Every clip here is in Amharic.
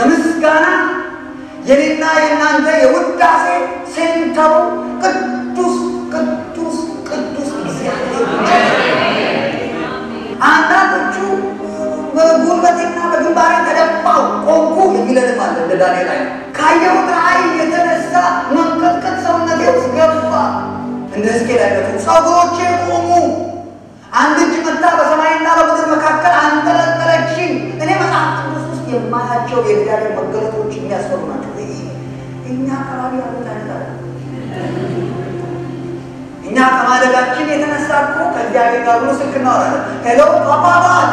የምስጋና የኔና የእናንተ የውዳሴ ሴንተሩ ቅዱስ ቅዱስ ቅዱስ እግዚአብሔር አንዳንዶቹ በጉልበቴና በግንባሬ ተደፋው ቆምኩ የሚለንም አለ እንደ ዳንኤል አይነት ካየሁት ራእይ የተነሳ መንቀጥቀጥ ሰውነቴ ውስጥ ገባ። እንደ ሕዝቅኤል አይነቱ ጸጉሮቼ ቆሙ። አንድ እጅ መታ በሰማይና በምድር መካከል አንጠለጠለችኝ። እኔ መጽሐፍ ቅዱስ ውስጥ የማያቸው የእግዚአብሔር መገለጦች የሚያስፈሩ ናቸው። እኛ አካባቢ ያሉት አይነት እኛ ከማደጋችን የተነሳ እኮ ከእግዚአብሔር ጋር ብሎ ስልክ እናወራለን። ሄሎ ፓፓባል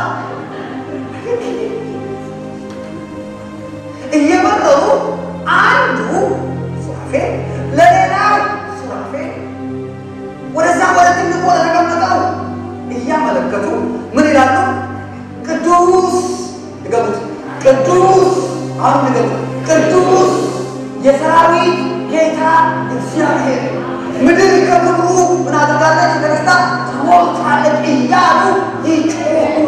እየመረሩ አንዱ ሱራፌ ለሌላው ሱራፌ ወደዛ ወደ ትልቁ ወደ ተቀመጠው እያመለከቱ ምን ይላሉ? ቅዱስ ድገሙት፣ ቅዱስ አሁን ድገሙት፣ ቅዱስ የሰራዊት ጌታ እግዚአብሔር ምድር ከክብሩ ምን አድርጋለች? ተነስታ ተሞልታለች እያሉ ይጮሁ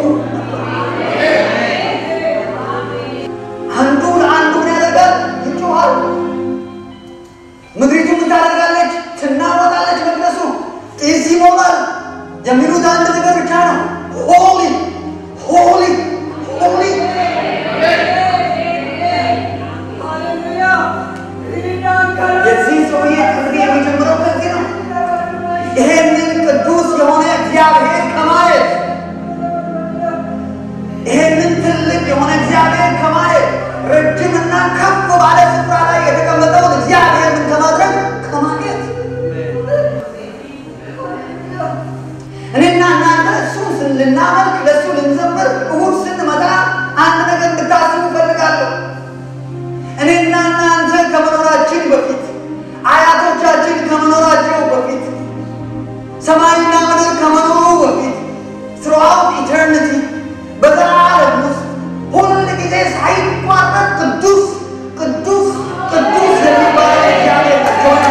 አንዱ ለአንዱ ምን ያደርጋል? ይጮሃል። ምድሪቱ ምን ታደርጋለች? ትናወጣለች። መቅደሱ ጢስ ይሞላል። የሚሉት አንድ ነገር ብቻ ነው። ሆሊ ሆሊ ሆሊ የዚህ ሰውዬ ጥሪ የሚጀምረው ከዚህ ነው። ይሄንን ቅዱስ የሆነ እግዚአብሔር ከማየት ይሄንን ትልቅ የሆነ እግዚአብሔር ከማየት ረጅምና ከፍ ባለ ስፍራ ላይ የተቀመጠውን እግዚአብሔር ምን ከማድረግ ከማየት እኔና እናንተ እሱን ልናመልክ ለእሱ ልንዘምር እሁድ ስንመጣ አንድ ነገር እንድታስቡ እፈልጋለሁ። እኔና እናንተ ከመኖራችን በፊት አያቶቻችን ከመኖራቸው በፊት ሰማይና ምድር ከመኖሩ በፊት ስሩአውት ኢተርኒቲ በዘላለም ውስጥ ሁል ጊዜ ሳይቋረጥ ቅዱስ ቅዱስ ቅዱስ የሚባለው እግዚአብሔር ተሆነ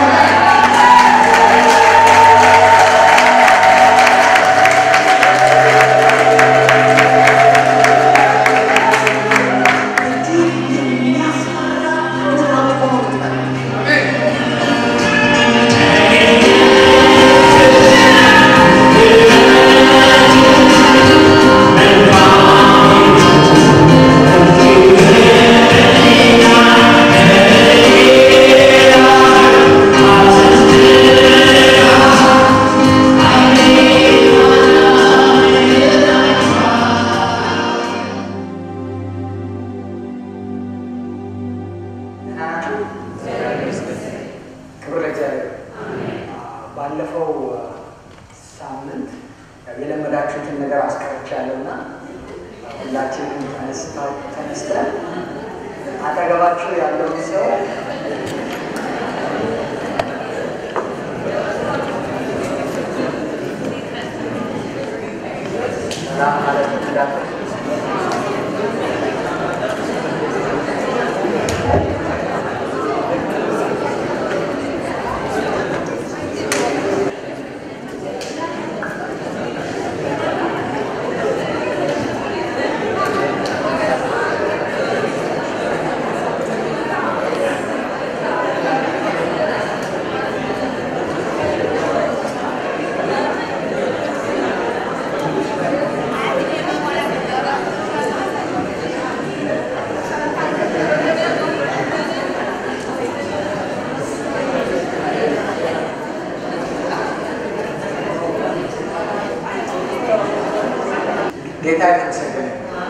ክብር ለእግዚአብሔር። ባለፈው ሳምንት የለመዳችሁትን ነገር አስቀርቻለሁና ሁላችንም ተነስተን አጠገባችሁ ያለውን ሰው ሰላም ማለት እንዳትረሱ። ጌታ የተመሰገነ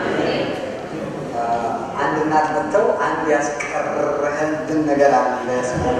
አንድ እናት መጥተው አንድ ያስቀረህልን ነገር አለ ስላሉ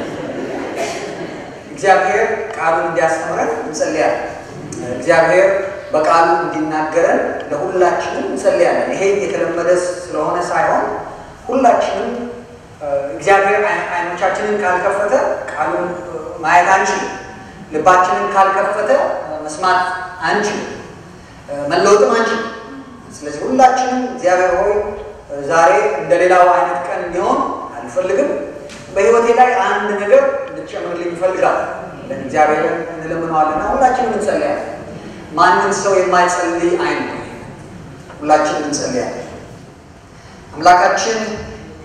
እግዚአብሔር ቃሉን እንዲያስተምረን እንጸልያለን። እግዚአብሔር በቃሉ እንዲናገረን ለሁላችንም እንጸልያለን። ይሄ የተለመደ ስለሆነ ሳይሆን ሁላችንም እግዚአብሔር አይኖቻችንን ካልከፈተ ቃሉን ማየት አንችልም። ልባችንን ካልከፈተ መስማት አንችልም። መለወጥም አንችልም። ስለዚህ ሁላችንም እግዚአብሔር ሆይ ዛሬ እንደ ሌላው አይነት ቀን እንዲሆን አልፈልግም። በሕይወቴ ላይ አንድ ነገር እንድትጨምርልኝ እፈልጋለሁ። እግዚአብሔርን እንለምነዋልና ሁላችንም እንጸልያለን። ማንም ሰው የማይጸልይ አይን ሁላችንም እንጸልያለን። አምላካችን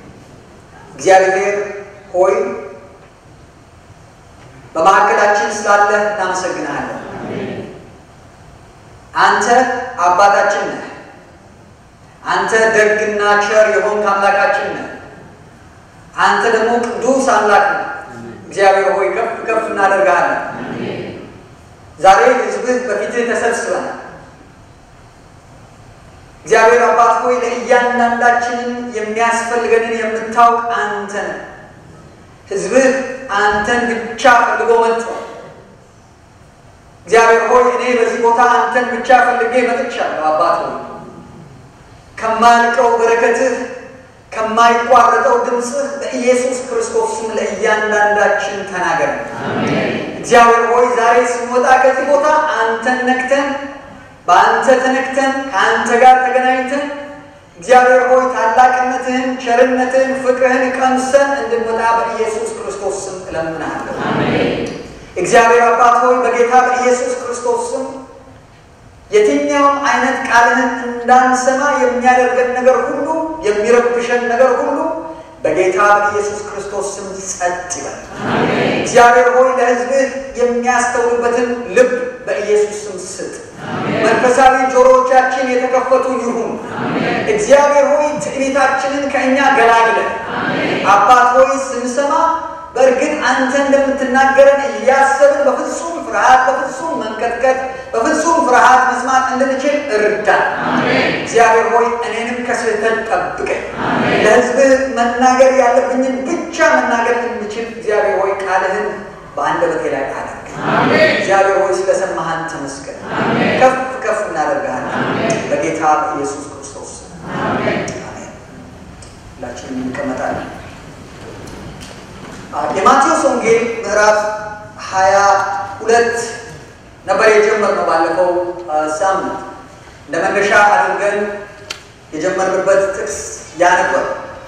እግዚአብሔር ሆይ በመካከላችን ስላለህ እናመሰግንሃለን። አንተ አባታችን ነህ። አንተ ደግና ቸር የሆንክ አምላካችን ነህ። አንተ ደግሞ ቅዱስ አምላክ ነህ። እግዚአብሔር ሆይ ከፍ ከፍ እናደርግሃለን። ዛሬ ሕዝብህ በፊትህ ተሰብስበናል። እግዚአብሔር አባት ሆይ ለእያንዳንዳችንን የሚያስፈልገንን የምታውቅ አንተ ነህ። ሕዝብህ አንተን ብቻ ፈልጎ መጥቶ እግዚአብሔር ሆይ እኔ በዚህ ቦታ አንተን ብቻ ፈልጌ መጥቻለሁ። አባት ሆይ ከማልቀው በረከትህ ከማይቋረጠው ድምፅህ በኢየሱስ ክርስቶስ ስም ለእያንዳንዳችን ተናገር። እግዚአብሔር ሆይ ዛሬ ስንወጣ ከዚህ ቦታ አንተን ነክተን በአንተ ተነክተን ከአንተ ጋር ተገናኝተን እግዚአብሔር ሆይ ታላቅነትህን፣ ቸርነትህን፣ ፍቅርህን ቀምሰን እንድንወጣ በኢየሱስ ክርስቶስ ስም እለምንሃለሁ። እግዚአብሔር አባት ሆይ በጌታ በኢየሱስ ክርስቶስ ስም የትኛውም አይነት ቃልህን እንዳንሰማ የሚያደርገን ነገር ሁሉ የሚረብሸን ነገር ሁሉ በጌታ በኢየሱስ ክርስቶስ ስም ጸጥ ይበል። እግዚአብሔር ሆይ ለሕዝብህ የሚያስተውልበትን ልብ በኢየሱስ ስም ስጥ። መንፈሳዊ ጆሮዎቻችን የተከፈቱ ይሁን። እግዚአብሔር ሆይ ትዕቢታችንን ከእኛ ገላግለን። አባት ሆይ ስንሰማ በእርግጥ አንተ እንደምትናገረን እያሰብን በፍጹም ፍርሃት፣ በፍጹም መንቀጥቀጥ፣ በፍጹም ፍርሃት መስማት እንድንችል እርዳን። እግዚአብሔር ሆይ እኔንም ከስህተት ጠብቀኝ። ለሕዝብህ መናገር ያለብኝን ብቻ መናገር እንድችል እግዚአብሔር ሆይ ቃልህን በአንደበቴ ላይ አድርግ። እግዚአብሔር ሆይ ስለሰማህን ተመስገን። ከፍ ከፍ እናደርግሃለን በጌታ በኢየሱስ ክርስቶስ አሜን። ሁላችንም እንቀመጣለን። የማቴዎስ ወንጌል ምዕራፍ ሀያ ሁለት ነበር የጀመርነው ባለፈው ሳምንት እንደ መነሻ አድርገን የጀመርንበት ጥቅስ ያ ነበር።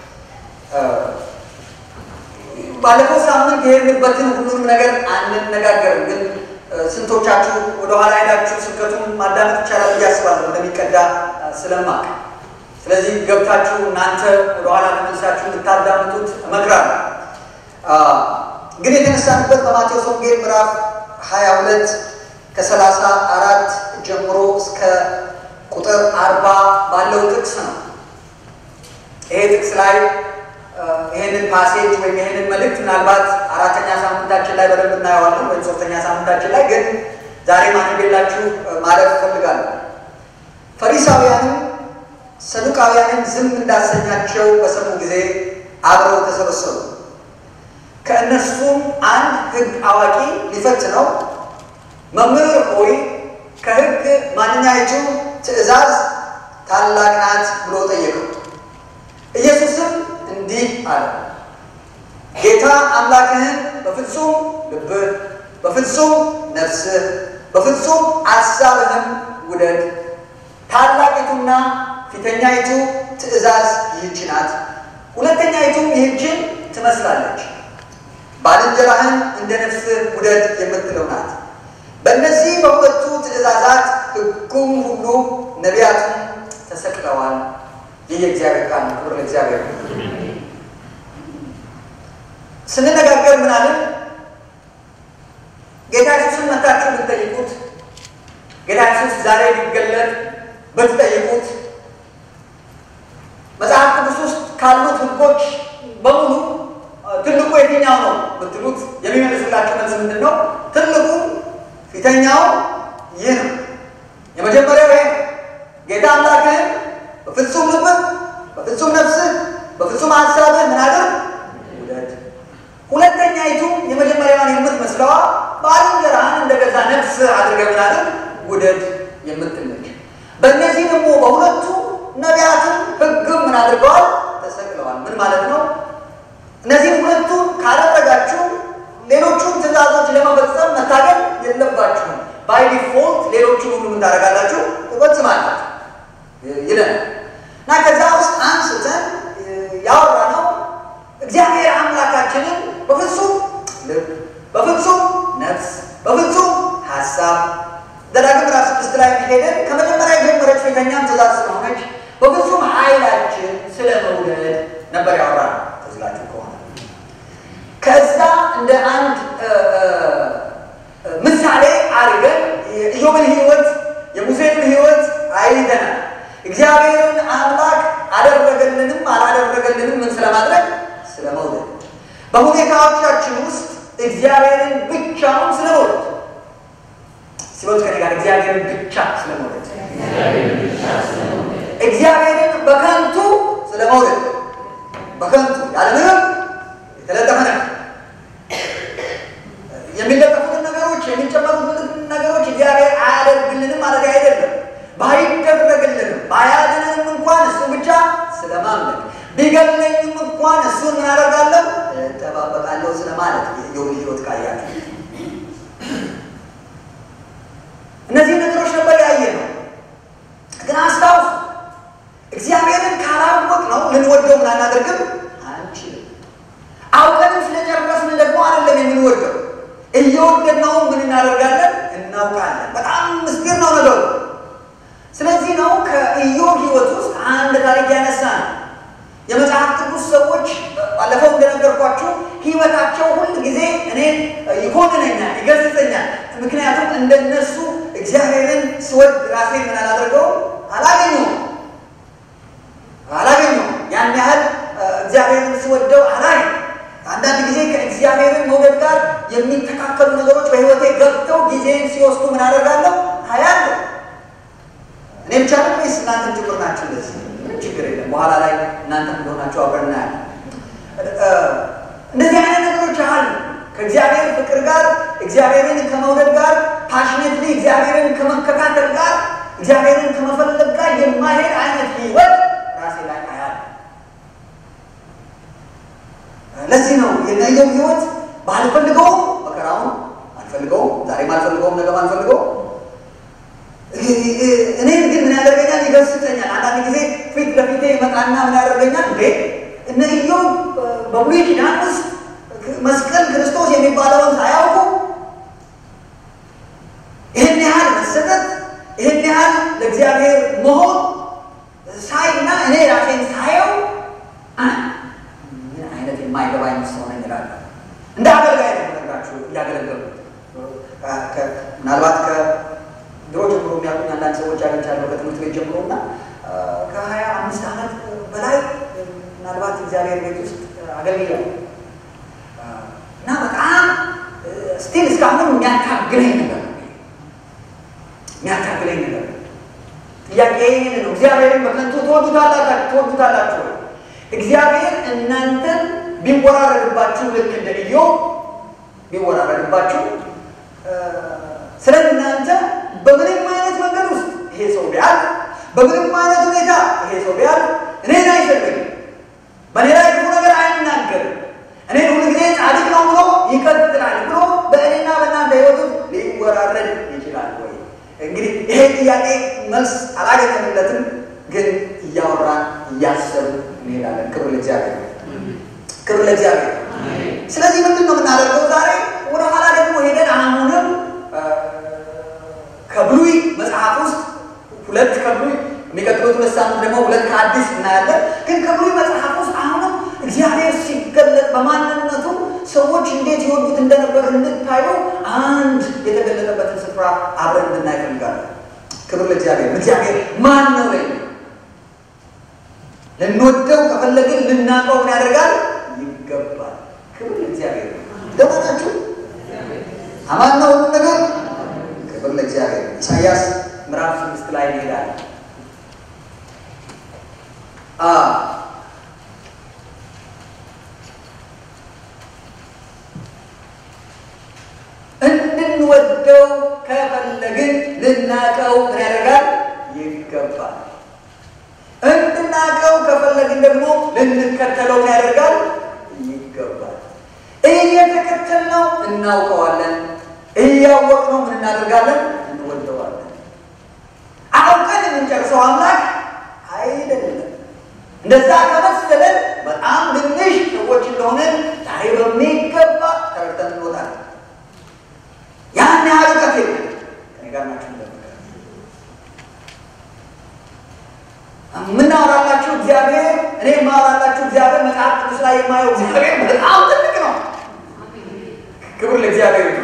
ባለፈው ሳምንት የሄድንበትን ሁሉንም ነገር አንነጋገርም፣ ግን ስንቶቻችሁ ወደኋላ ሄዳችሁ ስብከቱን ማዳመጥ ይቻላል ብዬ አስባለሁ እንደሚቀዳ ስለማቅ። ስለዚህ ገብታችሁ እናንተ ወደኋላ ተመልሳችሁ እንድታዳምጡት እመክራለሁ። ግን የተነሳንበት በማቴዎስ ወንጌል ምዕራፍ 22 ከሰላሳ አራት ጀምሮ እስከ ቁጥር አርባ ባለው ጥቅስ ነው። ይሄ ጥቅስ ላይ ይህንን ፓሴጅ ወይም ይህንን መልእክት ምናልባት አራተኛ ሳምንታችን ላይ በደንብ እናየዋለን፣ ወይም ሶስተኛ ሳምንታችን ላይ ግን ዛሬ ማንቤላችሁ ማለት እፈልጋለሁ። ፈሪሳውያንም ሰዱቃውያንን ዝም እንዳሰኛቸው በሰሙ ጊዜ አብረው ተሰበሰቡ። ከእነርሱም አንድ ሕግ አዋቂ ሊፈትነው መምህር ሆይ ከሕግ ማንኛይቱ ትእዛዝ ታላቅ ናት ብሎ ጠየቀው። ኢየሱስም እንዲህ አለ፣ ጌታ አምላክህን በፍጹም ልብህ፣ በፍጹም ነፍስህ፣ በፍጹም አሳብህም ውደድ። ታላቂቱና ፊተኛይቱ ትእዛዝ ይህች ናት። ሁለተኛይቱም ይህችን ትመስላለች ባልንጀራህን እንደ ነፍስህ ውደድ የምትለው ናት። በእነዚህ በሁለቱ ትእዛዛት ሕጉም ሁሉ ነቢያቱም ተሰቅለዋል። ይህ የእግዚአብሔር ቃል ነው። ክብር ለእግዚአብሔር። ስንነጋገር ምናልን ጌታ ኢየሱስን መታችሁ ብትጠይቁት፣ ጌታ ኢየሱስ ዛሬ ሊገለጥ ብትጠይቁት፣ መጽሐፍ ቅዱስ ውስጥ ካሉት ሕጎች በሙሉ ትልቁ የትኛው ነው ብትሉት የሚመልስላችሁ መልስ ምንድን ነው? ትልቁ ፊተኛው ይህ ነው። የመጀመሪያው ይሄ ጌታ አምላክህን በፍጹም ልብህ፣ በፍጹም ነፍስህ፣ በፍጹም ሀሳብህ ምን አድርግ ውደድ። ሁለተኛይቱ የመጀመሪያዋን የምትመስለዋ ባልንጀራህን እንደገዛ ነፍስህ አድርገህ ምን አድርግ ውደድ የምትለች። በእነዚህ ደግሞ በሁለቱ ነቢያትም ሕግም ምን አድርገዋል? ተሰቅለዋል። ምን ማለት ነው? እነዚህ ሁለቱን ካላደረጋችሁ ሌሎቹን ትእዛዞች ለመፈጸም መታገል የለባችሁም። ባይ ዲፎልት ሌሎቹን ሁሉ ምን ታደርጋላችሁ? ትፈጽማላችሁ ይለናል እና ከዛ ውስጥ አንስተን ያወራ ነው እግዚአብሔር አምላካችንን በፍጹም ልብ፣ በፍጹም ነፍስ፣ በፍጹም ሀሳብ ዘዳግም ምዕራፍ ስድስት ላይ ሄደን ከመጀመሪያ የጀመረች ፊተኛም ትእዛዝ ስለሆነች በፍጹም ኃይላችን ስለ መውደድ ነበር ያወራ ነው ትዝላችሁ ከሆነ እንደ አንድ ምሳሌ አድርገን የኢዮብን ሕይወት የሙሴን ሕይወት አይተናል። እግዚአብሔርን አምላክ አደረገልንም አላደረገልንም ምን ስለማድረግ ስለመውደድ፣ በሁኔታዎቻችን ውስጥ እግዚአብሔርን ብቻውን ስለመውደድ ሲወት ከኔ ጋር እግዚአብሔርን ብቻ ስለመውደድ እግዚአብሔርን በከንቱ ስለመውደድ በከንቱ ያለምንም የተለጠፈ ነገር የሚለጠፉትን ነገሮች የሚጨመሩትን ነገሮች እግዚአብሔር አያደርግልንም ማለት አይደለም። ባይደረግልንም ባያድነንም እንኳን እሱ ብቻ ስለማምለክ ቢገለኝም እንኳን እሱን ምን አደርጋለሁ እጠባበቃለሁ ስለማለት የኢዮብ ሕይወት ካያችሁ እነዚህ ነገሮች ነበር ያየ ነው። ግን አስታውሱ እግዚአብሔርን ካላወቅ ነው ልንወደው ምን አናደርግም አንችልም። አውቀንም ስለጨረስን ደግሞ አይደለም የምንወደው እየወደድነው ምን እናደርጋለን እናውቃለን። በጣም ምስጢር ነው ነገሩ። ስለዚህ ነው ከኢዮብ ሕይወት ውስጥ አንድ ታሪክ ያነሳ ነው። የመጽሐፍ ቅዱስ ሰዎች ባለፈው እንደነገርኳችሁ ሕይወታቸው ሁል ጊዜ እኔን ይኮንነኛል፣ ይገስጸኛል። ምክንያቱም እንደነሱ እግዚአብሔርን ስወድ ራሴን ምን አላደርገው አላገኘውም አላገኘውም ያን ያህል እግዚአብሔርን ስወደው አላይ አንዳንድ ጊዜ ከእግዚአብሔርን መውደድ ጋር የሚተካከሉ ነገሮች በሕይወቴ ገብተው ጊዜን ሲወስዱ ምን አደርጋለሁ አያለሁ። እኔ ብቻ ነው ወይስ እናንተም ጭምር ናችሁ? እንደዚህ ችግር የለም። በኋላ ላይ እናንተም እንደሆናችሁ አብረን እናያለን። እንደዚህ አይነት ነገሮች አሉ። ከእግዚአብሔር ፍቅር ጋር እግዚአብሔርን ከመውደድ ጋር ፓሽኔትሊ እግዚአብሔርን ከመከታተል ጋር እግዚአብሔርን ከመፈለግ ጋር የማይሄድ አይነት ህይወት ራሴ ላይ አያለሁ። ለዚህ ነው የኢዮብ ህይወት ባልፈልገውም መከራውን አልፈልገውም፣ ዛሬም አልፈልገውም፣ ነገም አልፈልገውም እኔን ግን ምን ያደርገኛል? ይገስጸኛል። አንዳንድ ጊዜ ፊት ለፊቴ ይመጣና ምን ያደርገኛል? እንዴ እነ ኢዮብ በብሉይ ኪዳን ውስጥ መስቀል ክርስቶስ የሚባለውን ሳያውቁ ይህን ያህል መሰጠት፣ ይህን ያህል ለእግዚአብሔር መሆን ሳይና እኔ ራሴን ሳየው ምን አይነት የማይገባኝ ሰው ነኝ እላለሁ። እንደ አገልጋይ ነው ነግራችሁ እያገለገሉ ምናልባት ድሮ ጀምሮ የሚያውቁኝ አንዳንድ ሰዎች አግኝቻለሁ ከትምህርት ቤት ጀምሮ እና ከሀያ አምስት ዓመት በላይ ምናልባት እግዚአብሔር ቤት ውስጥ አገልግያለሁ እና በጣም ስቲል እስካሁን የሚያታግለኝ ነገር የሚያታግለኝ ነገር ጥያቄ ይህን ነው። እግዚአብሔርን በከንቱ ትወዱታላችሁ ትወዱታላችሁ ወይ? እግዚአብሔር እናንተን ቢወራረድባችሁ ልክ እንደ ኢዮብ ቢወራረድባችሁ ስለ እናንተ በምንም አይነት መንገድ ውስጥ ይሄ ሰው ቢያል በምንም አይነት ሁኔታ ይሄ ሰው ቢያል እኔን አይፈልግም፣ በእኔ ላይ ክፉ ነገር አይናገርም፣ እኔን ሁሉ ጊዜ ጻድቅ ነው ብሎ ይቀጥላል ብሎ በእኔና በእናንተ ሕይወቱ ሊወራረድ ይችላል ወይ? እንግዲህ ይሄ ጥያቄ መልስ አላገኘንለትም፣ ግን እያወራን እያሰብን እንሄዳለን። ክብር ለእግዚአብሔር፣ ክብር ለእግዚአብሔር። ስለዚህ ምንድን ነው የምናደርገው ዛሬ? ወደ ኋላ ደግሞ ሄደን አሁንም ከብሉይ መጽሐፍ ውስጥ ሁለት ከብሉይ የሚቀጥሉት ሁለት ሳምንት ደግሞ ሁለት ከአዲስ እናያለን። ግን ከብሉይ መጽሐፍ ውስጥ አሁንም እግዚአብሔር ሲገለጥ በማንነቱ ሰዎች እንዴት ይወዱት እንደነበር እንድታዩ አንድ የተገለጠበትን ስፍራ አብረን እንድናይ እፈልጋለሁ። ክብር ለእግዚአብሔር። እግዚአብሔር ማን ነው ወይ ልንወደው ከፈለግን ልናውቀው ምን ያደርጋል ይገባል። ክብር ለእግዚአብሔር። ደህና ናችሁ? አማን ነው ሁሉ ነገር ክብር ለእግዚአብሔር። ኢሳያስ ምዕራፍ ስድስት ላይ እንሄዳለን። እንድንወደው ከፈለግን ልናቀው ምን ያደርጋል ይገባል። እንድናቀው ከፈለግን ደግሞ ልንከተለው ምን ያደርጋል ይገባል። እየተከተልነው እናውቀዋለን እያወቅነው ምን እናደርጋለን? እንወደዋለን። አውቀን የምንጨርሰው አምላክ አይደለም። እንደዛ ከመሰለን በጣም ትንሽ ሰዎች እንደሆነን ዛሬ በሚገባ ተረድተን እንወጣለን። ያን ያህል እውቀት የለም። ከኔ ጋር ናችሁ? የምናወራላችሁ እግዚአብሔር እኔ የማወራላችሁ እግዚአብሔር መጽሐፍ ቅዱስ ላይ የማየው እግዚአብሔር በጣም ትልቅ ነው። ክብር ለእግዚአብሔር ይሁን።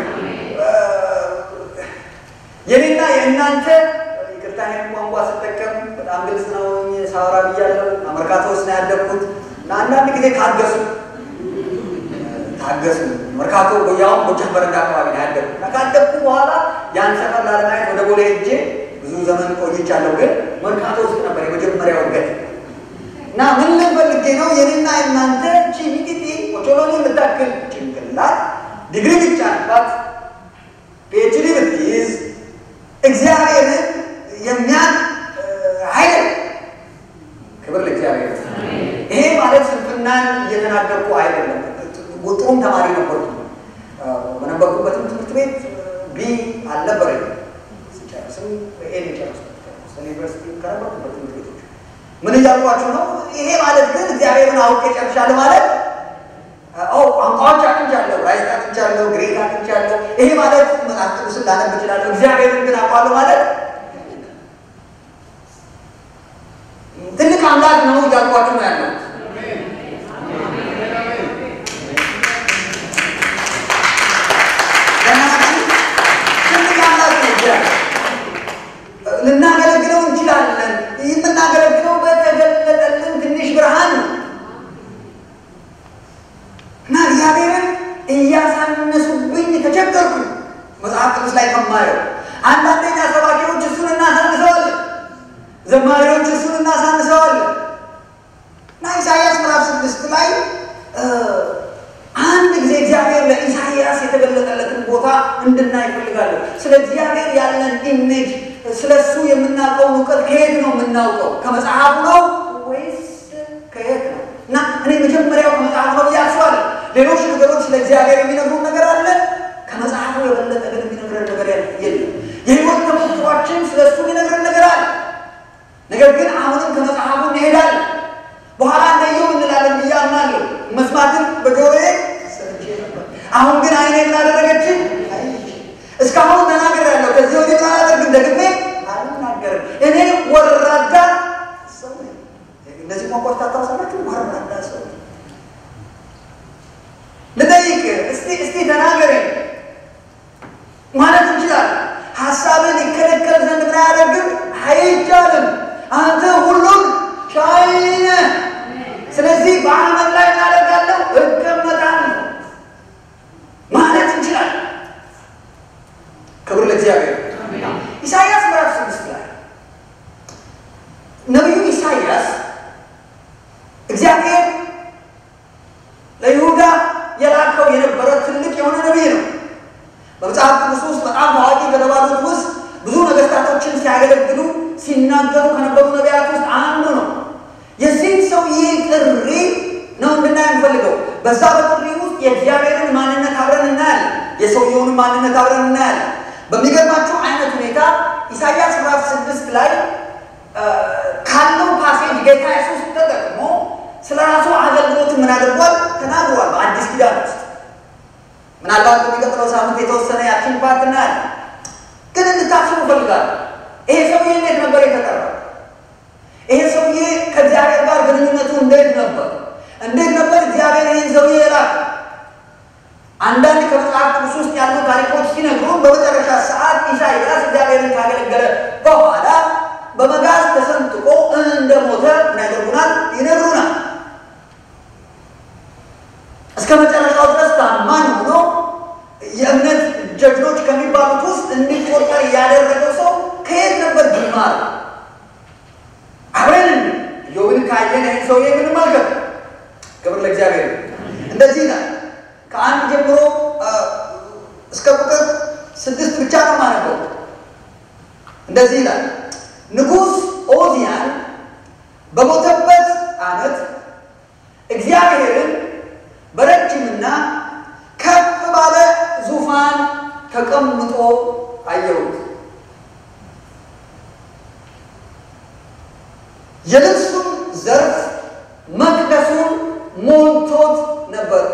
የኔና የእናንተ ይቅርታ ይህን ቋንቋ ስጠቀም በጣም ግልጽ ነው ሳወራ ብያለሁ። መርካቶ ውስጥ ነው ያደግኩት እና አንዳንድ ጊዜ ታገሱ ታገሱ መርካቶ ያውም ጎጃም በረንዳ አካባቢ ነው ያደግኩት እና ካደግኩ በኋላ ያን ሰፈር ላለማየት ወደ ቦሌ ሄጄ ብዙ ዘመን ቆይቻለሁ። ግን መርካቶ ውስጥ ነበር የመጀመሪያው እድገት እና ምን ልፈልጌ ነው የኔና የእናንተ ቺ ሚጢጢ ኦቾሎኒ የምታክል ጭንቅላት ዲግሪ ብቻባት ፒኤችዲ ብትይዝ እግዚአብሔርን የሚያን ኃይል ክብር ለእግዚአብሔር። ይሄ ማለት ስንፍናን እየተናገርኩ አይደለም። ጥሩም ተማሪ ነበርኩ። በነበርኩበትም ትምህርት ቤት ቢ አልነበረኝ። ስጨርስም ኤ ጨርስ ዩኒቨርሲቲ ከነበርኩበት ትምህርት ቤቶች ምን እያልኳችሁ ነው? ይሄ ማለት ግን እግዚአብሔርን አውቄ ጨርሻለሁ ማለት ቋንቋዎች አቅንቻለሁ፣ ራይት አቅንቻለሁ፣ ግሪክ አቅንቻለሁ። ይሄ ማለት መጽሐፍ ቅዱስን ላነብ እችላለሁ። እግዚአብሔርን ግን አውቃለሁ ማለት ትልቅ አምላክ ነው እያልኳችሁ ነው ያለው። ትልቅ አምላክ ነው እግዚአብሔር። ልናገለግለው እንችላለን። የምናገለግለው በተገለጠልን ትንሽ ብርሃን ነው እና እግዚአብሔርን እያሳነሱብኝ ተቸገርኩ። መጽሐፍ ቅዱስ ላይ ከማየው አንዳንደኛ ሰባኪዎች እሱን እናሳንሰዋለን፣ ዘማሪዎች እሱን እናሳንሰዋለን እና ኢሳይያስ ምዕራፍ ስድስት ላይ አንድ ጊዜ እግዚአብሔር ለኢሳይያስ የተገለጠለትን ቦታ እንድናይ እፈልጋለሁ። ስለ እግዚአብሔር ያለን ኢሜጅ፣ ስለ እሱ የምናውቀውን እውቀት ከየት ነው የምናውቀው? ከመጽሐፉ ነው ወይስ ከየት ነው? እና እኔ መጀመሪያው ከመጽሐፍ ነው ብዬ አስባለሁ። ሌሎች ነገሮች ስለ እግዚአብሔር የሚነግሩን ነገር አለ። ከመጽሐፉ የበለጠ ግን የሚነግረን ነገር የለም። የህይወት ተሞክሯችን ስለ እሱ የሚነግረን ነገር አለ። ነገር ግን አሁንም ከመጽሐፉ እንሄዳለን። በኋላ እንደየው እንላለን ብዬ አምናለሁ። መስማትን በጆሮዬ ሰምቼ ነበር፣ አሁን ግን አይኔ ምን አደረገችን? እስካሁን ተናግሬያለሁ። ከዚህ ወዲህ ምን አላደርግም፣ ደግሜ አልናገርም። እኔ ወራዳ ሰው ነኝ። እነዚህ ቋንቋዎች ታስታውሳላችሁ? ወራዳ ሰው ልጠይቅ እስቲ እስቲ ተናገረኝ ማለት እንችላለን። ሀሳብን ይከለከል ዘንድ ምን አያደርግም? አይቻልም። አንተ ሁሉን ቻይ ነህ። ስለዚህ በአመት ላይ እናደርጋለሁ እቀመጣለሁ ማለት እንችላለን። ክብር ለእግዚአብሔር። ኢሳይያስ ምዕራፍ ስድስት ላይ ነቢዩ ኢሳይያስ እግዚአብሔር ለይሁዳ የላከው የነበረ ትልቅ የሆነ ነቢይ ነው። በመጽሐፍ ቅዱስ ውስጥ በጣም ታዋቂ ከተባሉት ውስጥ ብዙ ነገስታቶችን ሲያገለግሉ ሲናገሩ ከነበሩ ነቢያት ውስጥ አንዱ ነው። የዚህም ሰውዬ ጥሪ ነው እንድናይ የምፈልገው። በዛ በጥሪ ውስጥ የእግዚአብሔርን ማንነት አብረን እናያለን። የሰውየውን ማንነት አብረን እናያለን። በሚገርማቸው አይነት ሁኔታ ኢሳይያስ ምዕራፍ ስድስት ላይ ካለው ፓሴጅ ጌታ ኢየሱስ ተጠቅሞ ስለ ራሱ አገልግሎት ምን አድርጓል ተናግሯል። በአዲስ ኪዳን ውስጥ ምናልባት በሚቀጥለው ሳምንት የተወሰነ ያችን ፓርት እናያለን። ግን እንድታስቡ እፈልጋለሁ። ይሄ ሰውዬ እንዴት ነበር የተጠራው? ይሄ ሰውዬ ከእግዚአብሔር ጋር ግንኙነቱ እንዴት ነበር? እንዴት ነበር እግዚአብሔር ይህን ሰውዬ የላከ? አንዳንድ ከመጽሐፍ ቅዱስ ውስጥ ያሉ ታሪኮች ሲነግሩን በመጨረሻ ሰዓት ኢሳይያስ እግዚአብሔርን ካገለገለ በኋላ በመጋዝ ተሰንጥቆ እንደሞተ ምን ያደርጉናል? ይነግሩናል። እስከ መጨረሻው ድረስ ታማኝ ሆኖ የእምነት ጀግኖች ከሚባሉት ውስጥ እንዲቆጠር ያደረገው ሰው ከየት ነበር ጅማር? አብረን ኢዮብን ካየን ይህን ሰውዬ የምንመልከት ክብር ለእግዚአብሔር። እንደዚህ ይላል ከአንድ ጀምሮ እስከ ቁጥር ስድስት ብቻ ነው ማነበው። እንደዚህ ይላል ንጉሥ ኦዚያን በሞተበት ዓመት እግዚአብሔርን በረጅምና ከፍ ባለ ዙፋን ተቀምጦ አየሁት። የልብሱን ዘርፍ መቅደሱን ሞልቶት ነበር።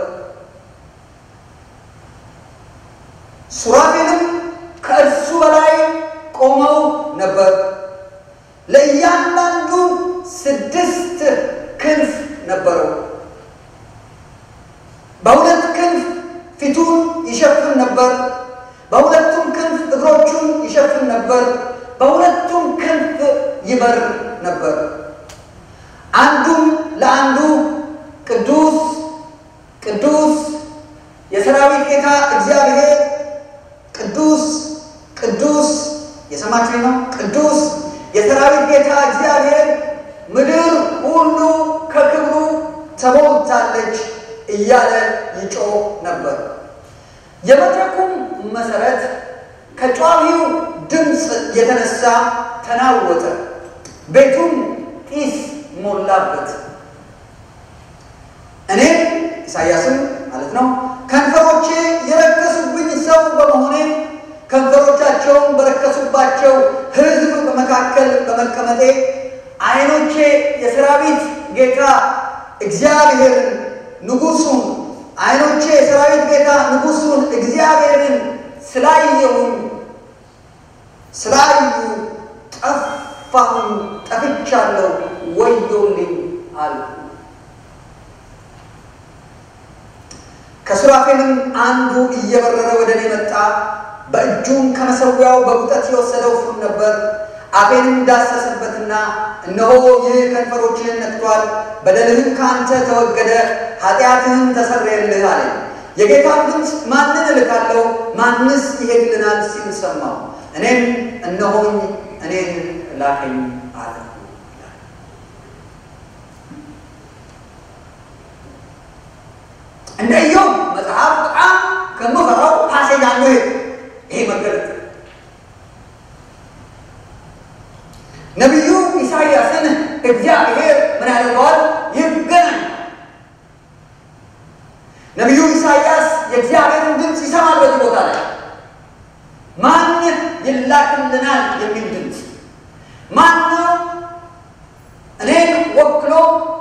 ሱራፌልም ከእርሱ በላይ ቆመው ነበር። ለእያንዳንዱ ስድስት ክንፍ ነበረው። በሁለት ክንፍ ፊቱን ይሸፍን ነበር። በሁለቱም ክንፍ እግሮቹን ይሸፍን ነበር። በሁለቱም ክንፍ ይበር ነበር። አንዱም ለአንዱ ቅዱስ ቅዱስ የሰራዊት ጌታ እግዚአብሔር ቅዱስ ቅዱስ የሰማችሁ ነው። ቅዱስ የሰራዊት ጌታ እግዚአብሔር ምድር ሁሉ ከክብሩ ተሞልታለች እያለ ይጮህ ነበር። የመድረኩም መሰረት ከጯዊው ድምፅ የተነሳ ተናወጠ፣ ቤቱም ጢስ ሞላበት። እኔም ኢሳያስም ማለት ነው ከንፈሮቼ የረከሱብኝ ሰው በመሆኔ ከንፈሮቻቸውን በረከሱባቸው ሕዝብ በመካከል በመቀመጤ ዓይኖቼ የሰራዊት ጌታ እግዚአብሔርን ንጉሡን ዓይኖቼ የሰራዊት ጌታ ንጉሡን እግዚአብሔርን ስላየሁኝ ስላዩ ጠፋሁኝ፣ ጠፍቻለሁ፣ ወዮልኝ አሉ። ከሱራፌልም አንዱ እየበረረ ወደ እኔ መጣ። በእጁም ከመሠዊያው በቁጠት የወሰደው ፍም ነበር። አፌንም ዳሰሰበትና እነሆ ይህ ከንፈሮችህን ነክቷል፣ በደልህም ከአንተ ተወገደ፣ ኃጢአትህም ተሰረየልህ አለ። የጌታን ድምፅ ማንን እልካለሁ? ማንስ ይሄድልናል? ሲል ሰማሁ። እኔም እነሆኝ እኔን ላከኝ አለ። እንደ ኢዮብ መጽሐፍ በጣም ከምፈራው ፓሴጅ አለ ይሄ መገለጥ ነቢዩ ኢሳይያስን እግዚአብሔር ምን ያደርገዋል? ይገናኝ። ነቢዩ ኢሳይያስ የእግዚአብሔርን ድምፅ ይሰማል። በዚህ ቦታ ላይ ማን ይላክልናል የሚል ድምፅ ማን ነው እኔን ወክሎ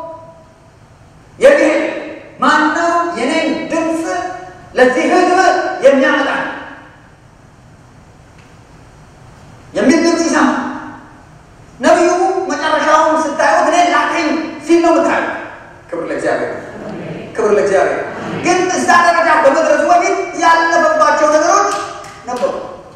የሚሄድ ማን ነው የኔን ድምፅ ለዚህ ሕዝብ የሚያመጣ የሚል ድምፅ ይሰማል። ነቢዩ መጨረሻውን ስታዩት እኔ ላከኝ ሲል ነው ምታዩ። ክብር ለእግዚአብሔር፣ ክብር ለእግዚአብሔር። ግን እዛ ደረጃ በመድረሱ በፊት ያለፈባቸው ነገሮች ነበሩ።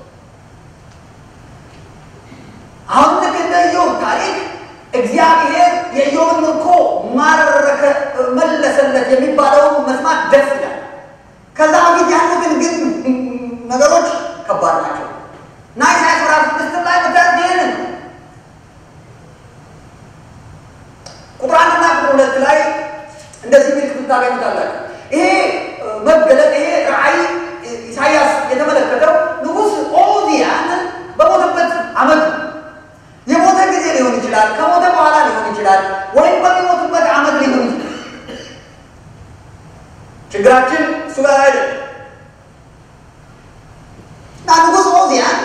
አሁን ልክ እንደ ኢዮብ ታሪክ እግዚአብሔር የኢዮብን ምርኮ ማረከ፣ መለሰለት የሚባለውን መስማት ደስ ይላል። ከዛ በፊት ያሉትን ግን ነገሮች ከባድ ናቸው እና ኢሳያስ ምዕራፍ ስድስት ላይ ምታዩት ይህንን ነው። ቁጥር አንድና ቁጥር ሁለት ላይ እንደዚህ ሚል ክፍል ታገኙታላችሁ። ይሄ መገለጥ ይሄ ራእይ ኢሳያስ የተመለከተው ንጉሥ ኦዚያን በሞተበት ዓመት ነው። የሞተ ጊዜ ሊሆን ይችላል፣ ከሞተ በኋላ ሊሆን ይችላል፣ ወይም በሚሞትበት ዓመት ሊሆን ይችላል። ችግራችን እሱ ጋር አይደለም እና ንጉሥ ኦዚያን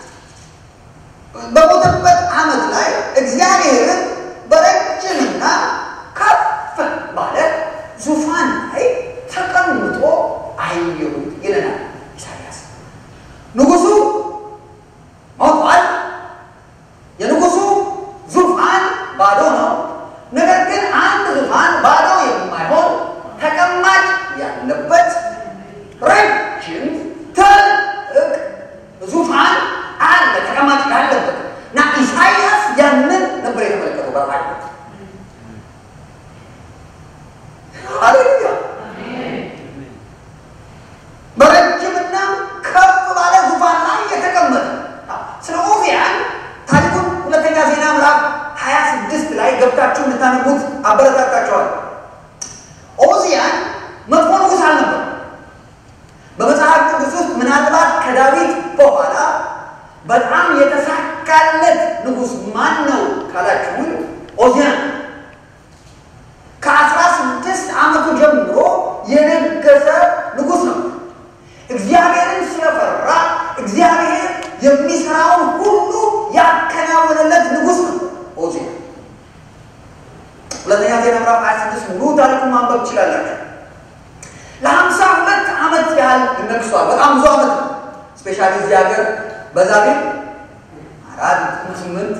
በሞተበት ዓመት ላይ እግዚአብሔርን በረጅምና ከፍ ባለ ዙፋን ላይ ተቀምጦ አየሁት ይለናል ኢሳያስ። ንጉሱ ሞቷል። የንጉሱ ዙፋን ባዶ ነው። ነገር ግን አንድ ዙፋን ባዶ የማይሆን ተቀማጭ ያለበት ረጅም ትልቅ ዙፋን አለ፣ ተቀማጭ ያለበት እና ኢሳያስ ያንን ነበር የተመለከተው በራእይ ሃሌሉያ። በረጅምና ከፍ ባለ ዙፋን ላይ የተቀመጠ ስለ ኦዚያን ታሪኩን ሁለተኛ ዜና ምዕራፍ ሀያ ስድስት ላይ ገብታችሁ እንድታነቡት አበረታታቸዋል። ኦዚያን መጥፎ ንጉሥ አልነበር። በመጽሐፍ ቅዱስ ውስጥ ምናልባት ከዳዊት በኋላ በጣም የተሳካለት ንጉሥ ማን ነው ካላችሁን ኦዚያን ከአስራ ስድስት ዓመቱ ጀምሮ የነገሰ ንጉሥ ነው። እግዚአብሔርን ስለፈራ እግዚአብሔር የሚሰራውን ሁሉ ያከናወነለት ንጉሥ ነው ኦዚያን። ሁለተኛ ዜና ምዕራፍ 26 ሙሉ ታሪኩን ማንበብ ትችላላችሁ። ለሀምሳ ሁለት ዓመት ያህል ነግሷል። በጣም ብዙ ዓመት ነው። ስፔሻሊ እዚህ ሀገር በዛ ቤት አራት ስምንት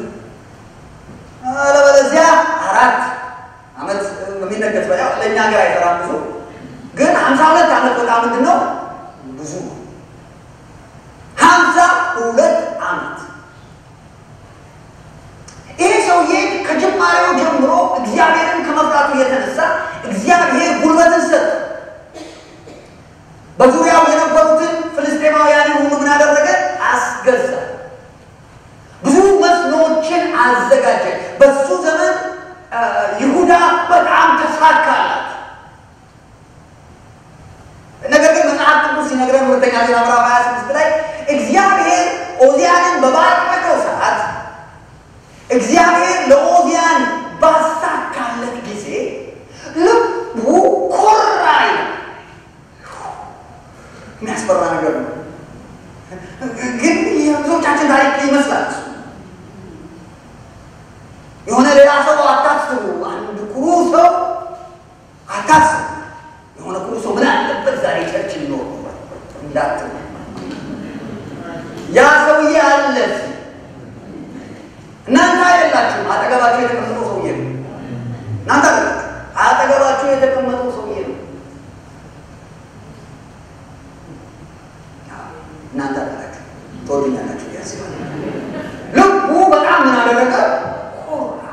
አለበለዚያ አራት ዓመት የሚነገስ በ ለእኛ ሀገር አይሰራም ብዙ ግን ሀምሳ ሁለት ዓመት በጣም ምንድን ነው ብዙ ጉልበትን ሰጠ። በዙሪያው የነበሩትን ፍልስጤማውያንን ሁሉ ምን አደረገ? አስገዛ። ብዙ መስኖዎችን አዘጋጀ። በሱ ዘመን ይሁዳ በጣም ተሳካላት። ነገር ግን መጽሐፍ ቅዱስ ሲነግረን ሁለተኛ ዜና ምዕራፍ 26 ላይ እግዚአብሔር ኦዚያንን በባረከው ሰዓት እግዚአብሔር ለኦዚያን ባሳካለት ጊዜ ልቡ ኮራ ይላል። የሚያስፈራ ነገር ነው። ግን የብዙዎቻችን ታሪክ ይመስላል። የሆነ ሌላ ሰው አታስቡ። አንድ ኩሩ ሰው አታስቡ። የሆነ ኩሩ ሰው ምን አለበት ዛሬ ቸርች ሊኖር እንዳት ያ ሰውዬ አለ። እናንተ አይደላችሁም። አጠገባችሁ የተቀመጠው ሰውዬ ነው። እናንተ አይደላችሁ። አጠገባችሁ የተቀመጠው ሰውዬ ነው። እናንተ አይደላችሁ። ትወዱኛላችሁ ያስባል። ልቡ በጣም ምን አደረገ? ኮራ።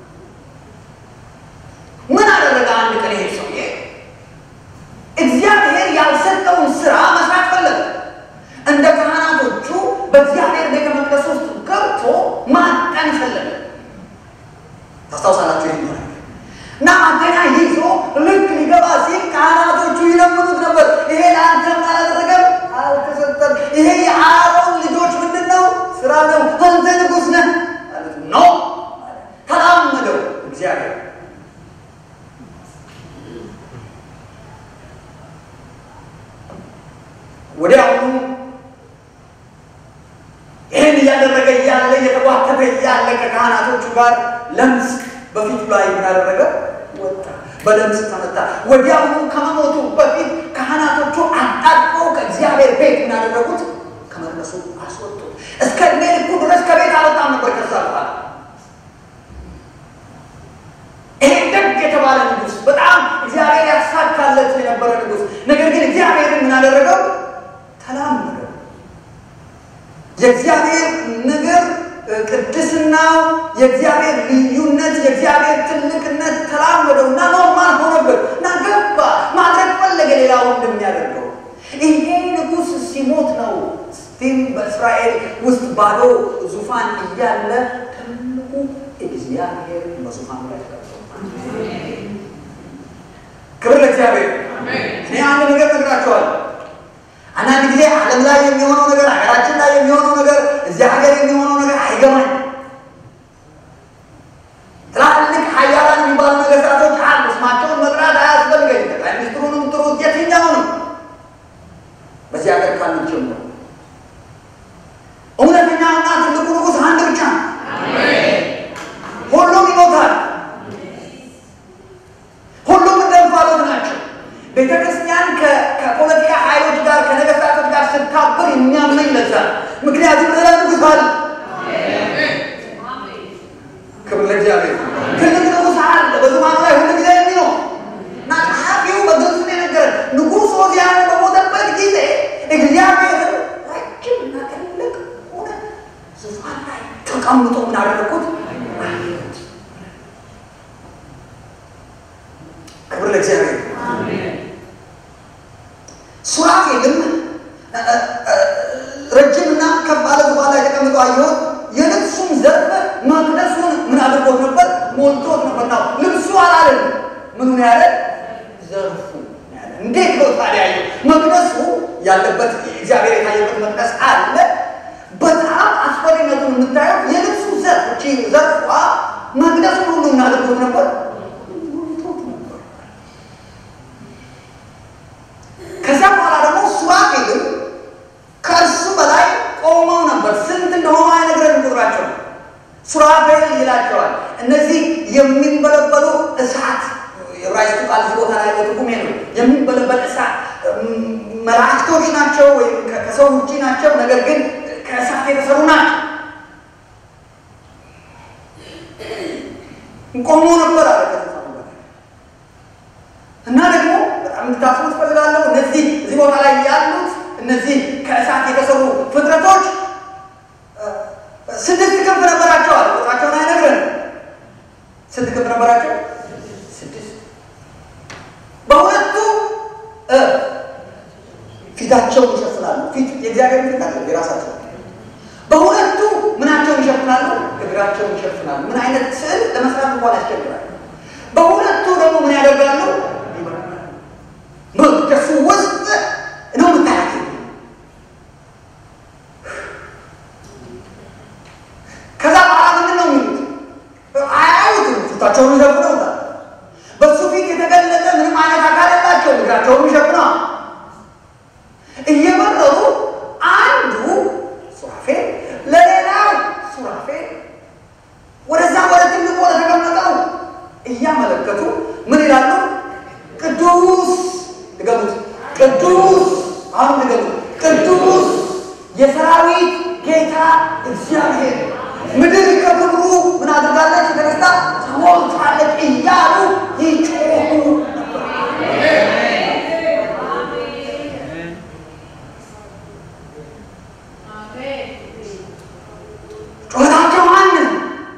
ምን አደረገ? አንድ ቀን ይሄ ሰውዬ እግዚአብሔር ያልሰጠውን ስራ መስራት ፈለገ። እንደ ካህናቶቹ በእግዚአብሔር ቤተ መቅደስ ውስጥ ገብቶ ማጠን ፈለገ። ታስታውሳላችሁ ይህ እና ማጠኛ ይዞ ልክ ሊገባ ሲል ካህናቶቹ ይለምኑት ነበር። ይሄ ለአንተ ምን አላደረገም? አልተሰጠም። ይሄ የአሮን ልጆች ምንድን ነው? ስራ ነው። አንተ ንጉሥ ነህ ማለት ነው። ተላመደው እግዚአብሔር ወዲያውኑ ይህን እያደረገ እያለ እየተጓተተ እያለ ከካህናቶቹ ጋር ለምጽ በፊቱ ላይ ምን አደረገ? ወጣ። በለምጽ ተመታ። ወዲያውኑ ከመሞቱ በፊት ካህናቶቹ አጣጥፈው ከእግዚአብሔር ቤት ምን ያደረጉት? ከመቅደሱ አስወጡት። እስከ ዕድሜ ልኩ ድረስ ከቤት አልወጣም ነበር። ከዛ በኋላ ይሄ ደግ የተባለ ንጉሥ፣ በጣም እግዚአብሔር ያሳካለት የነበረ ንጉሥ፣ ነገር ግን እግዚአብሔርን ምን አደረገው? ተላመደው። የእግዚአብሔር ነገር ቅድስናው፣ የእግዚአብሔር ልዩነት፣ የእግዚአብሔር ትልቅነት ተላመደው እና ኖርማል ሆነበት እና ገባ ማድረግ ፈለገ ሌላው እንደሚያደርገው። ይሄ ንጉሥ ሲሞት ነው ስቲል በእስራኤል ውስጥ ባዶ ዙፋን እያለ ትልቁ እግዚአብሔር በዙፋኑ ላይ ተቀምጦ ክብር ለእግዚአብሔር። እኔ አንድ ነገር ነግራቸዋለሁ። አንዳንድ ጊዜ ዓለም ላይ የሚሆነው ነገር፣ ሀገራችን ላይ የሚሆነው ነገር፣ እዚህ ሀገር የሚሆነው ነገር አይገባኝ። ትላልቅ ሀያላን የሚባሉ ነገስታቶች አሉ። ስማቸውን መጥራት አያስፈልገኝ። ጠቅላይ ሚኒስትሩንም ጥሩት፣ የትኛውንም በዚህ ሀገር ካሉት ጀምሮ እውነተኛውና ትልቁ ንጉሥ አንድ ብቻ ነው። ሁሉም ይሞታል። ሁሉም እንደ እንፋሎት ናቸው። ቤተ ክርስቲያን ከፖለቲካ ኃይሎች ጋር ከነገስታቶች ጋር ስታብር የሚያመኝ ለዛ ምክንያቱም ሌላ ንጉሥ አለ። ክብር ለእግዚአብሔር። ትልቅ ንጉሥ አለ በዙፋኑ ላይ ሁሉ ጊዜ የሚኖር እና ጸሐፊው በግልጽ ነው የነገረን። ንጉሥ ዖዝያን በሞተበት ጊዜ እግዚአብሔር ረጅም እና ትልቅ ሆነ ዙፋን ላይ ተቀምጦ ምን አደረኩት? ክብር ለእግዚአብሔር። ሱራፌልም ረጅምና ከፍ ባለ ዙፋን ላይ ተቀምጦ አየሁት። የልብሱም ዘርፍ መቅደሱን ምን አድርጎት ነበር? ሞልቶት ነበር። ነው ልብሱ አላለን። ምኑን ያለ ዘርፉ ያለ። እንዴት ነው ታዲያ? ያየው መቅደሱ ያለበት እግዚአብሔር የታየበት መቅደስ አለ። በጣም አስፈሪነቱን የምታየው የልብሱ ዘርፍ እቺ ዘርፏ መቅደሱን ሁሉ ምን አድርጎት ነበር? ሞልቶት ነበር። ከዛ በኋላ ደግሞ ሱራፌልም ከእርሱ በላይ ቆመው ነበር። ስንት እንደሆኑ አይነግረንም ቁጥራቸው። ሱራፌል ይላቸዋል። እነዚህ የሚንበለበሉ እሳት የዕብራይስጡ ቃል እዚህ ቦታ ላይ ያለው ትርጉም ነው። የሚንበለበል እሳት መላእክቶች ናቸው ወይም ከሰው ውጭ ናቸው፣ ነገር ግን ከእሳት የተሰሩ ናቸው። ቆሞ ነበር አለ እና ደግሞ በጣም እንድታስቡ ትፈልጋለሁ። እነዚህ እዚህ ቦታ ላይ ያሉት እነዚህ ከእሳት የተሰሩ ፍጥረቶች ስድስት ክንፍ ነበራቸዋል። ቁጥራቸውን አይነግረን። ስንት ክንፍ ነበራቸው? ስድስት። በሁለቱ ፊታቸውን ይሸፍናሉ። ፊት የእግዚአብሔር ፊት አለ የራሳቸው በሁለቱ ምናቸውን ይሸፍናሉ? እግራቸውን ይሸፍናሉ። ምን አይነት ስዕል ለመስራት እንኳን ያስቸግራል። በሁለቱ ደግሞ ምን ያደርጋሉ? መቅደሱ ውስጥ ነው የምታያት። ከዛ በኋላ ምንድን ነው የሚሉት? አያዩትም። ፊታቸውን ይሸፍነውታል። በሱ ፊት የተገለጠ ምንም አይነት አካል የላቸውም። እግራቸውን ይሸፍነዋል። እየበረሩ አንዱ ሱራፌል ለሌላው ሱራፌል ወደዛ ወደ ትልቁ ወደ ተቀመጠው እያመለከቱ ምን ይላሉ? ቅዱስ ድገሙት፣ ቅዱስ አሁን ድገሙት፣ ቅዱስ የሰራዊት ጌታ እግዚአብሔር ምድር ከክብሩ ምን አድርጋለች? የተነሳ ተሞልታለች እያሉ ይጮሁ ነበር። ጩኸታቸው ማንን?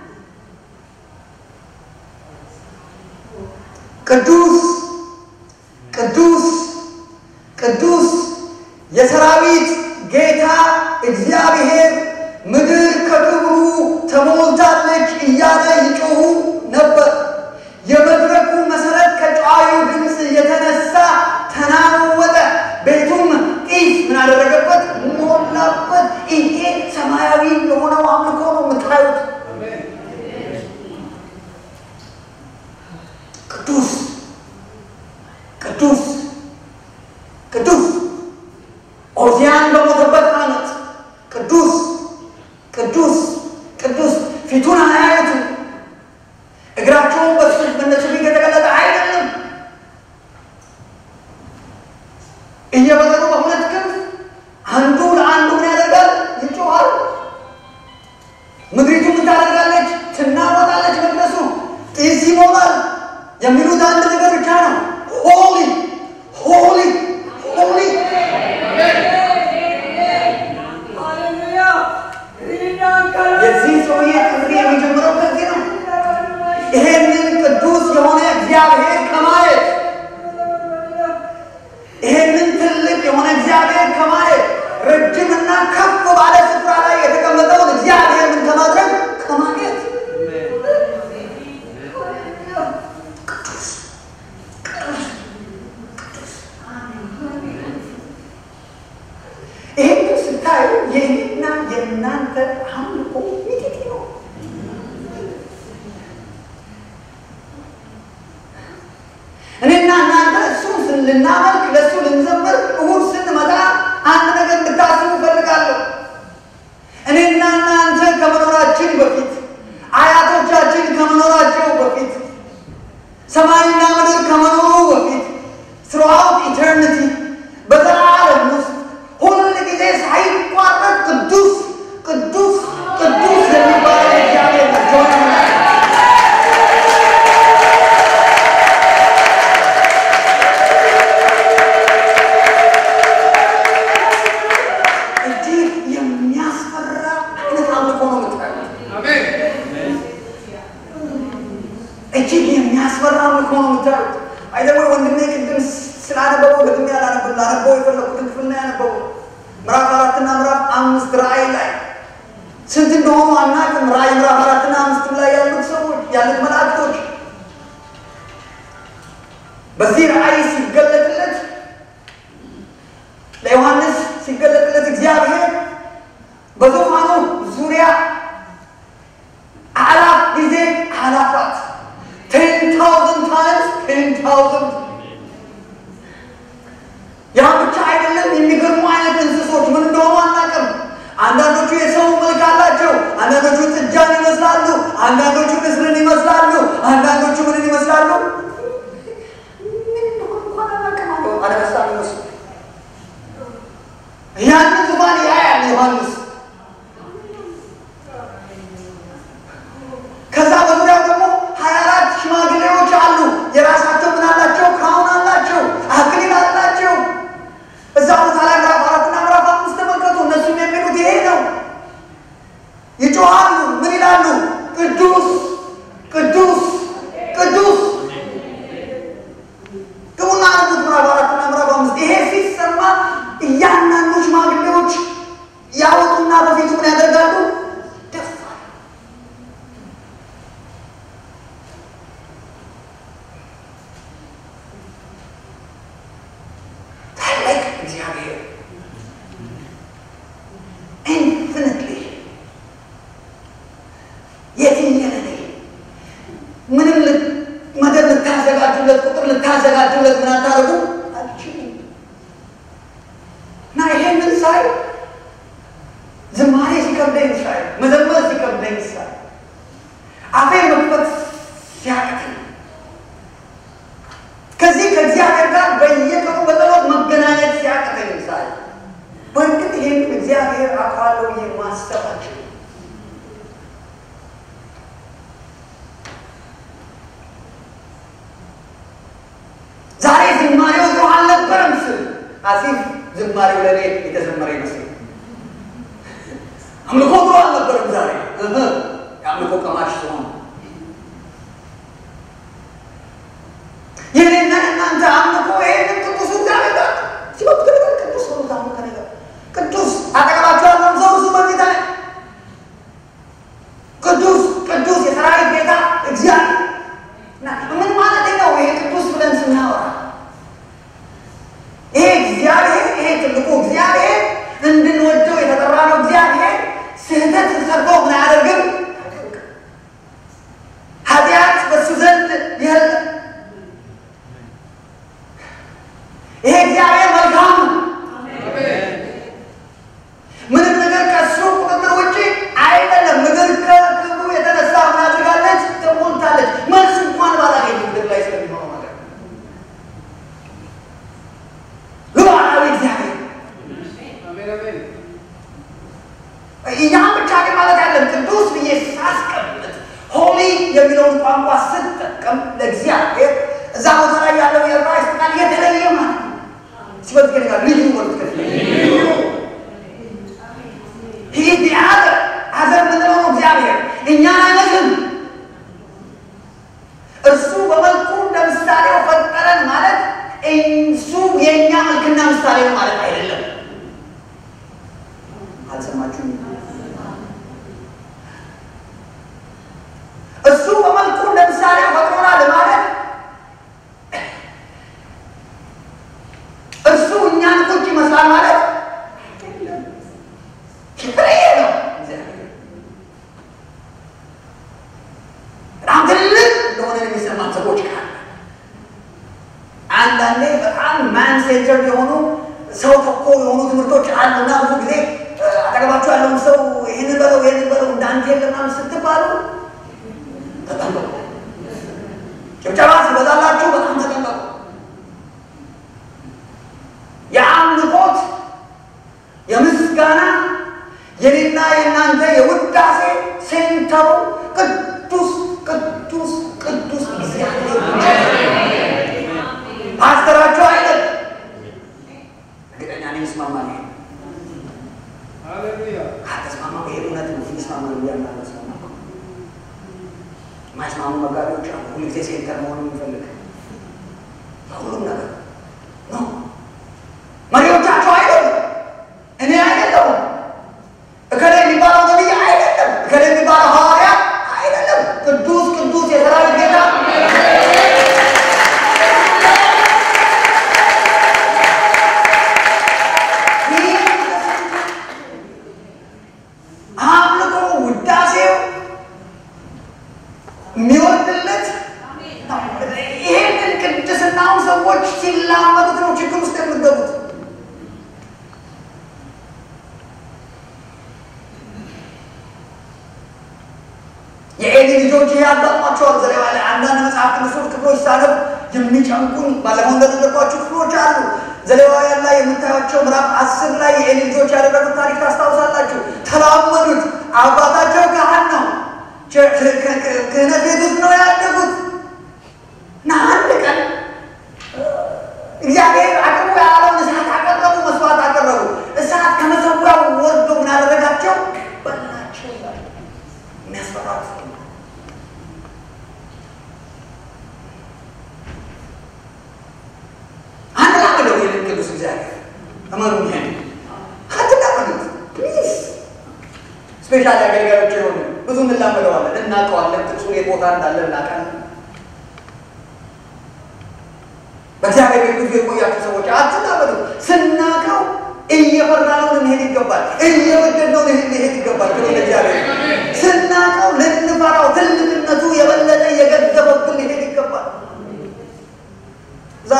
ቅዱስ ቅዱስ ቅዱስ የሰራዊት ጌታ እግዚአብሔር ምድር ከክብሩ ተሞልታለች እያለ ይጮሁ ነበር። የመድረኩ መሰረት ከጨዋዩ ድምፅ የተነሳ ተናወጠ፣ ቤቱም ጢስ ምን አደረገበት? ሞላበት። ይሄ ሰማያዊ የሆነው አምልኮ ነው የምታዩት። ቅዱስ ቅዱስ ቅዱስ ኦዚያን በሞተበት ዓመት ቅዱስ ቅዱስ ቅዱስ ፊቱን አያዩትም። እግራቸውን በሱ በነሱ ፊት የተገለጠ አይደለም። እየበረሩ በሁለት ክንፍ አንዱ ለአንዱ ምን ያደርጋል? ይጮኋል። ምድሪቱ ምን ታደርጋለች? ትናወጣለች። መቅደሱ ጢስ ይሞላል። የሚሉት አንድ ነገር ብቻ ነው። ሆሊ ሆሊ ሆሊ የዚህ ሰውዬ ጥሪ የሚጀምረው ከዚህ ነው። ይሄንን ቅዱስ የሆነ እግዚአብሔር ከማየት ይሄንን ትልቅ የሆነ እግዚአብሔር ከማየት ረጅምና ከፍ ባለ ስፍራ ላይ የተቀመጠውን እግዚአብሔር ምን ከማድረግ ከማየት ቅዱስ ቅዱስ ቅዱስ ይህን ስታዩ የእኔና የእናንተ አምልኮ ሚጢጢ ነው። እኔና እናንተ እሱን ልናመልክ ለእሱ ልንዘምር እሁድ ስንመጣ አንድ ነገር እንድታስቡ እፈልጋለሁ። እኔና እናንተ ከመኖራችን በፊት አያቶቻችን ከመኖራቸው በፊት ሰማይና ምድር ከመኖሩ በፊት ስሩአውት ኢተርኒቲ በዘላለም ውስጥ ሁል ጊዜ ሳይቋረጥ ቅዱስ ቅዱስ ቅዱስ የሚባለው እግዚአብሔር ነው። እጅግ የሚያስፈራ አይነት አምልኮ ነው የምታዩት። እጅግ የሚያስፈራ አምልኮ ነው የምታዩት። አይደሞ ወንድሜ ቅድም ስላነበበው ደግሜ ያላነበብ ላነበው የፈለኩትን ክፍል ነው ያነበበው። ምዕራፍ አራትና ምዕራፍ አምስት ራእይ ላይ ስንት እንደሆኑ አናውቅም። ራእይ ምዕራፍ አራትና አምስትም ላይ ያሉት ሰዎች ያሉት መላእክቶች በዚህ ራእይ ሲገለጥለት ለዮሐንስ ሲገለጥለት እግዚአብሔር በዙፋኑ ዙሪያ አላፍ ጊዜ አላፋት ቴን ታውዘንድ ታይምስ ቴን ታውዘንድ ያ ብቻ አይደለም። የሚገርሙ አይነት እንስሶች ምን እንደሆኑ አናውቅም። አንዳንዶቹ የሰው መልክ አላቸው። አንዳንዶቹ ጥጃን ይመስላሉ። አንዳንዶቹ ንስርን ይመስላሉ። አንዳንዶቹ ምንን ይመስላሉ? ምን እንደሆኑ እንኳን አናውቅም አለው። አንበሳ ይመስሉ ያንን ዙፋን ያያል ዮሐንስ። ከዛ በዙሪያው ደግሞ ሀያ አራት ሽማግሌዎች አሉ። የራሳቸው ምን አላቸው? ክራውን አላቸው፣ አክሊል አላቸው። እዛ ቦታ ላይ ምዕራፍ አራትና ምዕራፍ አምስት ተመልከቱ። እነሱም የሚሉት ይሄ ነው። ይጮሃሉ። ምን ይላሉ? ቅዱስ ቅዱስ ቅዱስ ግቡና አንዱት ምዕራፍ አራትና ምዕራፍ አምስት ይሄ ሲሰማ እያና ካልተዘጋጁለት ምን አታደርጉ አልችልም። እና ይሄንን ሳይ ዝማሬ ሲከብደኝ ሳይ መዘመር ሲከብደኝ ሳይ አፌ መክፈት ሲያቅተኝ ከዚህ ከእግዚአብሔር ጋር በየቀኑ በጸሎት መገናኘት ሲያቅተኝ ሳይ በእርግጥ ይህን እግዚአብሔር አውቃለሁ ብዬ ማሰብ አልችልም። ዛሬ ዝማሬው ጥሩ አልነበረም ስል አሲፍ ዝማሬው ለእኔ የተዘመረ ይመስል አምልኮ ጥሩ አልነበረም ዛሬ የአምልኮ ቀማሽ ሲሆን የኔና እናንተ አምልኮ ይሄንን ቅዱሱ እግዚአብሔር ጋር ሲበብ ነገር ቅዱስ ነው ታምልከ ነገር ቅዱስ አጠገባቸው ያለውን ሰው እሱ በጌታ ቅዱስ ቅዱስ የሰራዊት ጌታ እግዚአብሔር ምን ማለት ነው? ይሄ ቅዱስ ብለን ስናወራ ይሄ እግዚአብሔር ይሄ ትልቁ እግዚአብሔር እንድንወደው የተጠራ ነው። እግዚአብሔር ስህተት ሰርቶ ምን አያደርግም? ኃጢአት በሱ ዘንድ የለም። ይሄ እግዚአብሔር መልካም ነው። ምንም ነገር ከሱ ቁጥጥር ውጭ አይደለም። ምድር ከክብሩ የተነሳ ምን አድርጋለች? ተሞልታለች። መልስ እንኳን ባላገኝ ምድር ላይ ስለሚሆነው ነገር ሉዓላዊ እግዚአብሔር ያ ብቻ ግን ማለት ያለን ቅዱስ ብዬ ሳስቀምጥ ሆሊ የሚለውን ቋንቋ ስጠቀም ለእግዚአብሔር እዛ ቦታ ላይ ያለው የዕብራይስጥ ቃል የተለየ ማለት ነው። ሲበት ከ ልዩ ወርት ከ ይህ አዘር አዘር ምንለው ነው እግዚአብሔር እኛን አይመስልም። እርሱ በመልኩ እንደ ምሳሌው ፈጠረን ማለት እሱ የእኛ መልክና ምሳሌ ነው ማለት አይደለም። አልሰማችሁም? እሱ በመልኩ እንደ ምሳሌው ፈጥሮናል ማለት እርሱ እኛን ቁጭ ይመስላል ማለት የተለየ ነው። በጣም ትልቅ እንደሆነ የሚሰማን ሰዎች ካለ አንዳንዴ በጣም ማን ሴንተር የሆኑ ሰው ተኮር የሆኑ ትምህርቶች አሉና ብዙ ጊዜ አጠገባችሁ ያለውን ሰው ይህንን በለው ይህንን በለው እንዳንተ የለም ምናምን ስትባሉ ተጠንቀቁ። ጭብጨባ ሲበዛላችሁ በጣም ተጠንቀቁ። የአምልኮት የምስጋና የኔና የእናንተ የውዳሴ ሴንተሩ ቅዱስ ቅዱስ ቅዱስ እግዚአብሔር ፓስተራቸው አይደል? እርግጠኛ ነኝ ይስማማል። ይሄ ካልተስማማ ይሄ እውነት ነው። ይስማማ እያልን አልተስማማ የማይስማሙ መጋቢዎች አሉ። ሁልጊዜ ሴንተር መሆን የሚፈልግ ሁሉም ነገር ነው። መሪዎቻቸው አይደሉም። እኔ አይደለሁም። እከሌ የሚባለው ነቢይ አይደለም። እከሌ የሚባለው ሐዋርያ አይደለም። ቅዱስ ቅዱስ የሰራዊት ጌታ አምልኮ ውዳሴው የሚወርድለት ይሄንን ቅድስናውን ሰዎች ሲላመዱት ነው ችግር ውስጥ የምትገቡት። የኤሊ ልጆች ይሄ ያጋጥሟቸዋል። ዘሌዋ ላይ አንዳንድ መጽሐፍ ቅዱሶች ክፍሎች ሳነብ የሚጨንቁኝ ባለፈው እንደነገርኳችሁ ክፍሎች አሉ። ዘሌዋውያን ላይ የምታያቸው ምዕራፍ አስር ላይ የኤሊ ልጆች ያደረጉት ታሪክ ታስታውሳላችሁ። ተላመዱት። አባታቸው ካህን ነው። ክህነት ቤት ውስጥ ነው ያደጉት እና አንድ ቀን እግዚአብሔር አቅርቡ ያለውን እሳት አቀረቡ፣ መስዋዕት አቀረቡ። እሳት ከመሰዊያው ወርዶ ምን አደረጋቸው? በላቸው። የሚያስፈራት አንድ ላምደው ይህንን ቅዱስ እግዚአብሔር እመኑ። ይሄን አትላመዱት ፕሊዝ። ስፔሻል አገልጋዮች የሆኑ ብዙ እንላመደዋለን፣ እናውቀዋለን። ጥቅሱ የት ቦታ እንዳለ እናውቃለን። በእግዚአብሔር ቤት ብዙ የቆያችሁ ሰዎች አትላመዱ። ስናውቀው እየፈራነው ልንሄድ ይገባል። እየወደድነው ልንሄድ ይገባል። ክብር ለእግዚአብሔር። ስናውቀው ልንፈራው፣ ትልቅነቱ የበለጠ እየገዘበብን ልንሄድ ይገባል። እዛ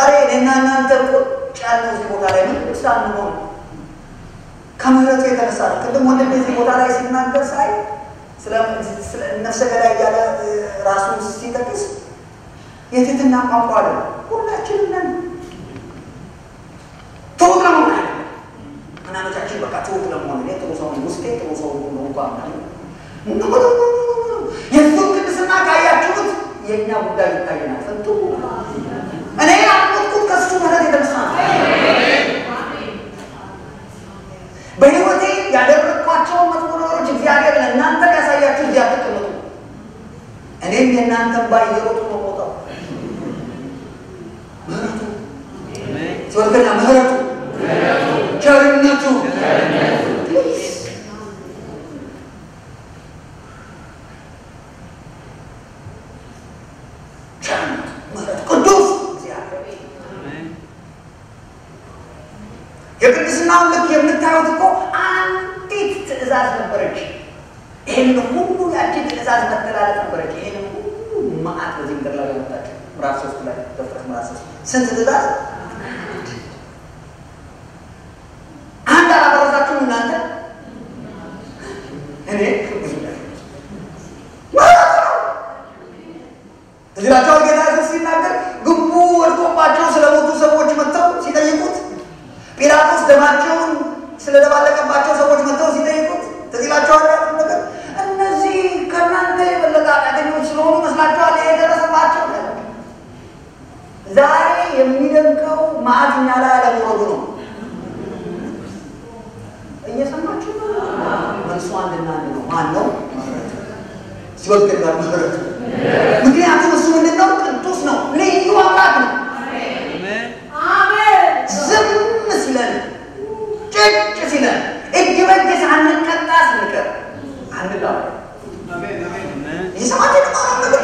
ከምሕረቱ የተነሳ ነው። ቅድም ወንድም እዚህ ቦታ ላይ ሲናገር ሳይ ስለ ነፍሰ ገዳይ እያለ ራሱን ሲጠቅስ የትህትና ቋንቋ አለ። ሁላችንም ነን ትሁት ለመሆን አለ ምናመቻችን በቃ ትሁት ለመሆን እኔ ጥሩ ሰው ውስጤ ጥሩ ሰው ነው እንኳ የእሱን ቅድስና ካያችሁት የእኛ ጉዳይ ይታየናል። ፈንቱ እኔ ያልኩት ከሱ ምሕረት የተነሳ ነው። በሕይወቴ ያደረግኳቸውን መጥፎ ነገሮች እግዚአብሔር ለእናንተ ያሳያችሁ እዚህ አትቀመጡ። እኔም የእናንተን ባይ እየሮጡ ነው ቦታው ምሕረቱ ሲወርገና ምሕረቱ ቸርነቱ ቸርነቱ ምሕረቱ ቅዱስ እግዚአብሔር የቅድስናውን ልክ የምታዩት እኮ አንዲት ትእዛዝ ነበረች። ይህን ሁሉ ያቺ ትእዛዝ መተላለፍ ነበረች። ይህን ሁሉ መዓት በዚህ ምድር ላይ ያመጣችው ምዕራፍ ሶስት ላይ ዘፍጥረት ምዕራፍ ሶስት ስንት ትእዛዝ? አንድ አላፈረሳችሁም እናንተ። እኔ ብዙ እዚህ ላቸው ጌታ ኢየሱስ ሲናገር ግንቡ ወድቆባቸው ስለሞቱ ሰዎች መጥተው ሲጠይቁት ጲላጦስ ደማቸውን ስለደባለቀባቸው ሰዎች መጥተው ሲጠይቁት ትዝ ይላችኋል ያሉት ነገር እነዚህ ከእናንተ የበለጠ ኃጢአተኞች ስለሆኑ መስላችኋል ይሄ የደረሰባቸው ነገር። ዛሬ የሚደንቀው መዓት እኛ ላይ አለመውረዱ ነው። እየሰማችሁ ነው? መልሱ አንድና አንድ ነው። ማን ነው? ሲወገድ ጋር ምህረት። ምክንያቱም እሱ ምንድን ነው? ቅዱስ ነው፣ ልዩ አምላክ ነው። ዝም ሲለን ጭጭ ሲለን እጅ በእጅ ሳንቀጣ ስንቀር አንዳ የሰማት የተማረው ነገር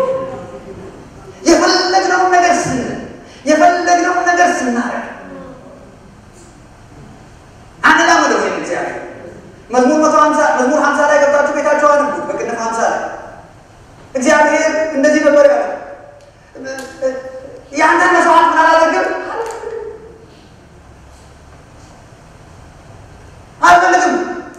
የፈለግነውን ነገር ስንል የፈለግነውን ነገር ስናረግ አንላመደው ወይም እግዚአብሔር መዝሙር መቶ ሀምሳ መዝሙር ሀምሳ ላይ ገብታችሁ ቤታችሁ አንቡ በቅንፍ ሀምሳ ላይ እግዚአብሔር እንደዚህ ነበር ያለ የአንተን መስዋዕት ምን አላደርግም አልፈልግም።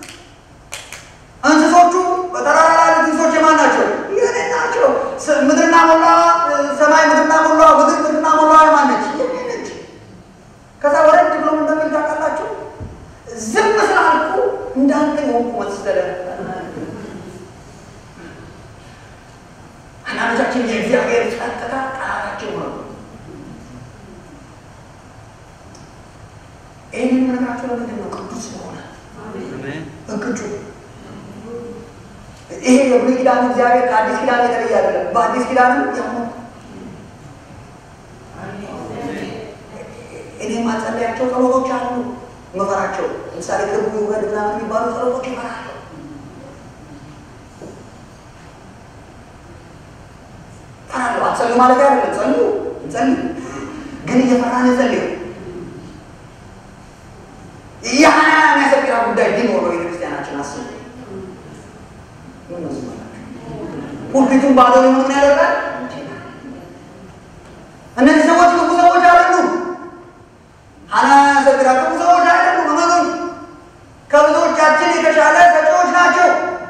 እንስሶቹ በተራራ ላይ ያሉት እንስሶች የማን ናቸው? የእኔ ናቸው። ምድርና ሞላ ሰማይ ምድርና ሞላ ምድር ምድርና ሞላ የማን ነች? የእኔ ነች። ከዛ ወረድ ብሎ እንደሚል ታውቃላችሁ። ዝም ስላልኩ እንዳንተ የሆንኩ መሰለ። አንዳንዶቻችን የእግዚአብሔር ጸጥታ ጠላታችን ነው። ይህንን ነገራቸው ለምንድን ነው? ቅዱስ ስለሆነ እቅጩ ይሄ የብሉይ ኪዳን እግዚአብሔር ከአዲስ ኪዳን የተለየ አይደለም። በአዲስ ኪዳንም ያው እኔ ማጸለያቸው ጸሎቶች አሉ መፈራቸው። ለምሳሌ ክቡ ይውረድ ምናምን የሚባሉ ጸሎቶች ይፈራለሁ። ፈራለሁ። አትጸልዩ ማለት አይደለም። ጸልዩ ጸልዩ፣ ግን እየፈራን ጸልዩ። ያህና የሚያሰቅራ ጉዳይ ቢኖር በቤተክርስቲያናችን አስቡ። ሁልፊቱን ባዶ ምን ያደርጋል? እነዚህ ሰዎች ክፉ ሰዎች አይደሉም። ሀና ያሰግራ ክፉ ሰዎች አይደሉም። እመኑኝ፣ ከብዙዎቻችን የተሻለ ሰጪዎች ናቸው።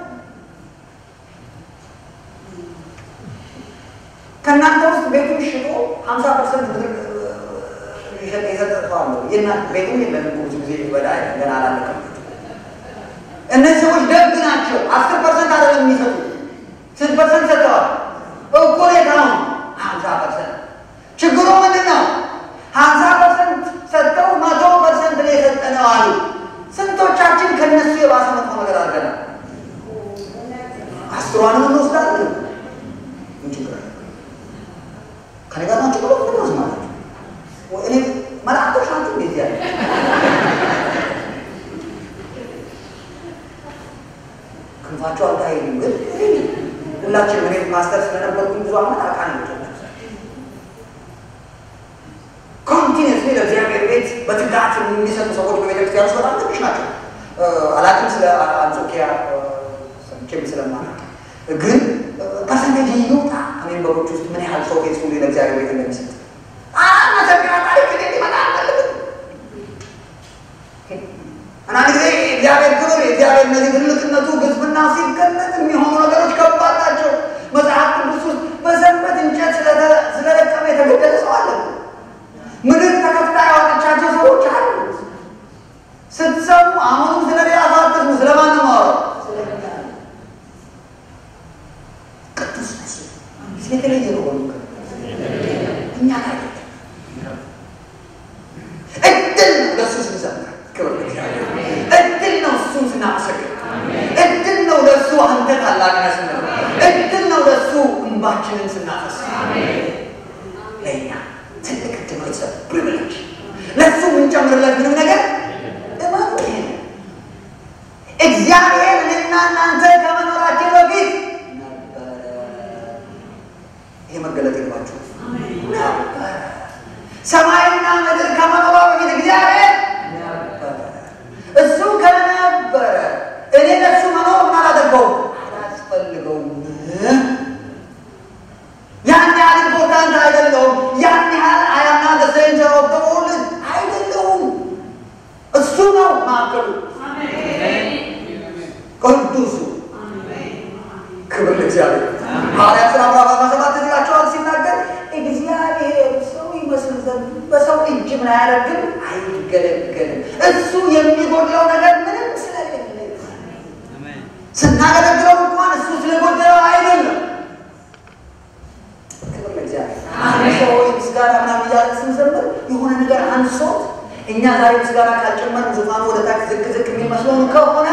ከእናንተ ውስጥ ቤቱን ሽጦ ሀምሳ ፐርሰንት ብር የሰጠ ሰው አለ። የእናንተ ቤቱም የለም ብዙ ጊዜ በዳ ገና አላለቀም። እነዚህ ሰዎች ደግ ናቸው። አስር ፐርሰንት አይደለም የሚሰጡት ስንት ፐርሰንት ሰጥተዋል? እኩሌታውን ሀምሳ ፐርሰንት። ችግሩ ምንድን ነው? ሀምሳ ፐርሰንት ሰጥተው መቶ ፐርሰንት ነው የሰጠነው አሉ። ስንቶቻችን ከነሱ የባሰ መጥፎ ነገር አድርገናል? አስሯንም እንወስዳለን። ምን ችግር አለ? ከኔ ጋር ናቸው ብሎ ምን ማለት ነው? እኔ መላእክቶች ናቸው እንዴት ያለ ክንፋቸው አልታየኝም፣ ግን ሁላችንም እኔ ማስተር ስለነበርኩኝ ብዙ ዓመት አውቃለሁ። ኮንቲኒስሊ ለእግዚአብሔር ቤት በትጋት የሚሰጡ ሰዎች በቤተክርስቲያን ውስጥ በጣም ትንሽ ናቸው። አላውቅም ስለ አንጾኪያ ሰምቼም ስለማላውቅ፣ ግን ፐርሰንቴጅ ይውጣ ከሜምበሮች ውስጥ ምን ያህል ሰው ፌስፉሊ ለእግዚአብሔር ቤት እንደሚሰጥ መሰቢያ ታሪክ እኔ ሊመጣ አልፈልግም። አንዳንድ ጊዜ የእግዚአብሔር ክብር የእግዚአብሔር እነዚህ ትልቅነቱ ግዝፍና ሲገለጥ የሚሆኑ ነገሮች ከባድ ናቸው። መጽሐፍ ቅዱስ ውስጥ በሰንበት እንጨት ስለለቀመ የተገደለ ሰው አለ። ምድር ተከፍታ ያወጣቻቸው ሰዎች አሉ። ስትሰሙ አሁንም ስለ ሌላ ሰው አትስሙ። ስለማን ነው የማወራው? ቅዱስ ነሱ የተለየ ነው ሆኑ እኛ ጋር እድል ነው ለእሱ ስንዘምር ክብር እድል ነው እሱን ስናመሰግን እድል ነው ለእሱ አንተ ታላቅነህ ስንል እድል ነው ለእሱ እንባችንን ስናፈስ ለእኛ ትልቅ እድል ነው። የተሰ ፕሪቪሌጅ ለእሱ የምንጨምርለት ምንም ነገር እመኑ። ይሄ እግዚአብሔር እኔና እናንተ ከመኖራችን በፊት ነበረ። ይሄ መገለጥ የለባችሁ ነበረ። ሰማይና ምድር ከመኖሯ በፊት እግዚአብሔር ነበረ። እሱ ከነበረ እኔ ለእሱ መኖር ምን አላደርገውም አላስፈልገውም። ያን ያህል ኢምፖርታንት አይደለውም። ያን ያህል አያና ሴንተር ኦፍ ዘ ወርልድ አይደለውም። እሱ ነው ማዕከሉ፣ ቅዱሱ። ክብር ለእግዚአብሔር። ሐዋርያት ሥራ ምዕራፍ አስራ ሰባት ይላቸዋል ሲናገር እግዚአብሔር ሰው ይመስል ዘንድ በሰው እጅ ምን አያደርግም፣ አይገለገልም። እሱ የሚጎድለው ነገር ምንም ስለሌለ ስናገለግለው እንኳን እሱ ስለጎደለው አይደለም። ክብር ለእግዚአብሔር። አንድ ሰው ምስጋና ምናምን እያለ ስንዘምር የሆነ ነገር አንሶት እኛ ዛሬ ምስጋና ካልጨመርን ዙፋኑ ወደ ታች ዝቅ ዝቅ የሚመስለውን ከሆነ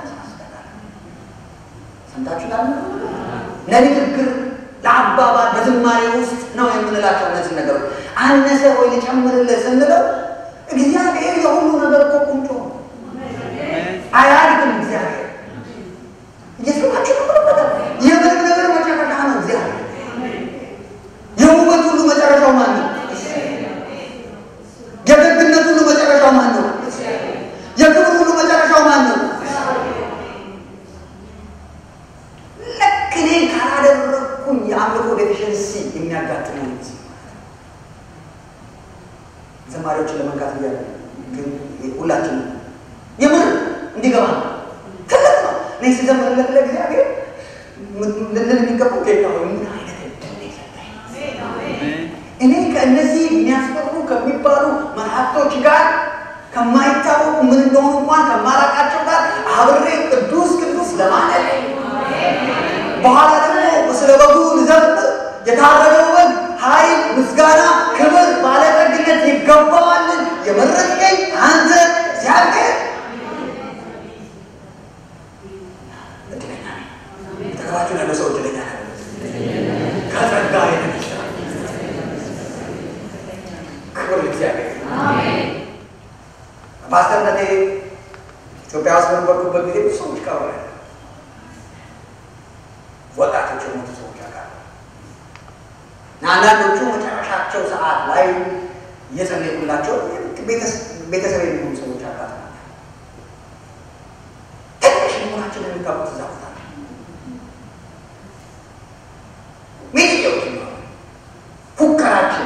ሰምታችሁ ላለ ለንግግር ለአባባል በዝማሬ ውስጥ ነው የምንላቸው እነዚህ ነገሮች። አነሰ ወይ ልጨምርልህ ስንለው እግዚአብሔር የሁሉ ነገር እኮ ቁንጮ ነው። አያድግም። እግዚአብሔር እየሰማችሁ ነው። የምንም ነገር መጨረሻ ነው እግዚአብሔር። የውበት ሁሉ መጨረሻው ማን ነው? የደግነት ሁሉ መጨረሻው ማን ነው? የክብር ሁሉ መጨረሻው ማን ነው? ልክ እኔ ካላደረግኩኝ የአምልኮ ዴፊሽንሲ የሚያጋጥመው ዘማሪዎችን ለመንካት እያለ ግን ሁላችን የምር እንዲገባ ትልቅ ነው። እኔ ስዘምርለት ለእግዚአብሔር ልንል የሚገባው ጌታ ሆይ ምን አይነት እድል የሰጠኝ እኔ ከእነዚህ የሚያስፈሩ ከሚባሉ መላእክቶች ጋር ከማይታወቁ ምን እንደሆኑ እንኳን ከማላቃቸው ጋር አብሬ ቅዱስ ቅዱስ ለማለት በኋላ ደግሞ ስለ በጉ ልዘምር የታረደው በግ ኃይል፣ ምስጋና፣ ክብር፣ ባለጠግነት ይገባዋልን የመረጥከኝ አንተ እግዚአብሔር እድለኛ ነኝ። ተገባችሁ ያለው ሰው እድለኛ ነው። ከጸጋ የተነሳ ክብር ለእግዚአብሔር። ፓስተርነቴ ኢትዮጵያ ውስጥ በነበርኩበት ጊዜ ብዙ ሰዎች ቀሩ ወጣቶች የሞቱ ሰዎች አውቃለሁ። እና አንዳንዶቹ መጨረሻቸው ሰዓት ላይ እየጸለይኩላቸው ቤተሰብ የሚሆኑ ሰዎች አጋጥመዋል። ትንሽ መሆናችን የሚታወቁት እዛ ቦታ ነው። ሚዲያዎች ነው ፉከራችን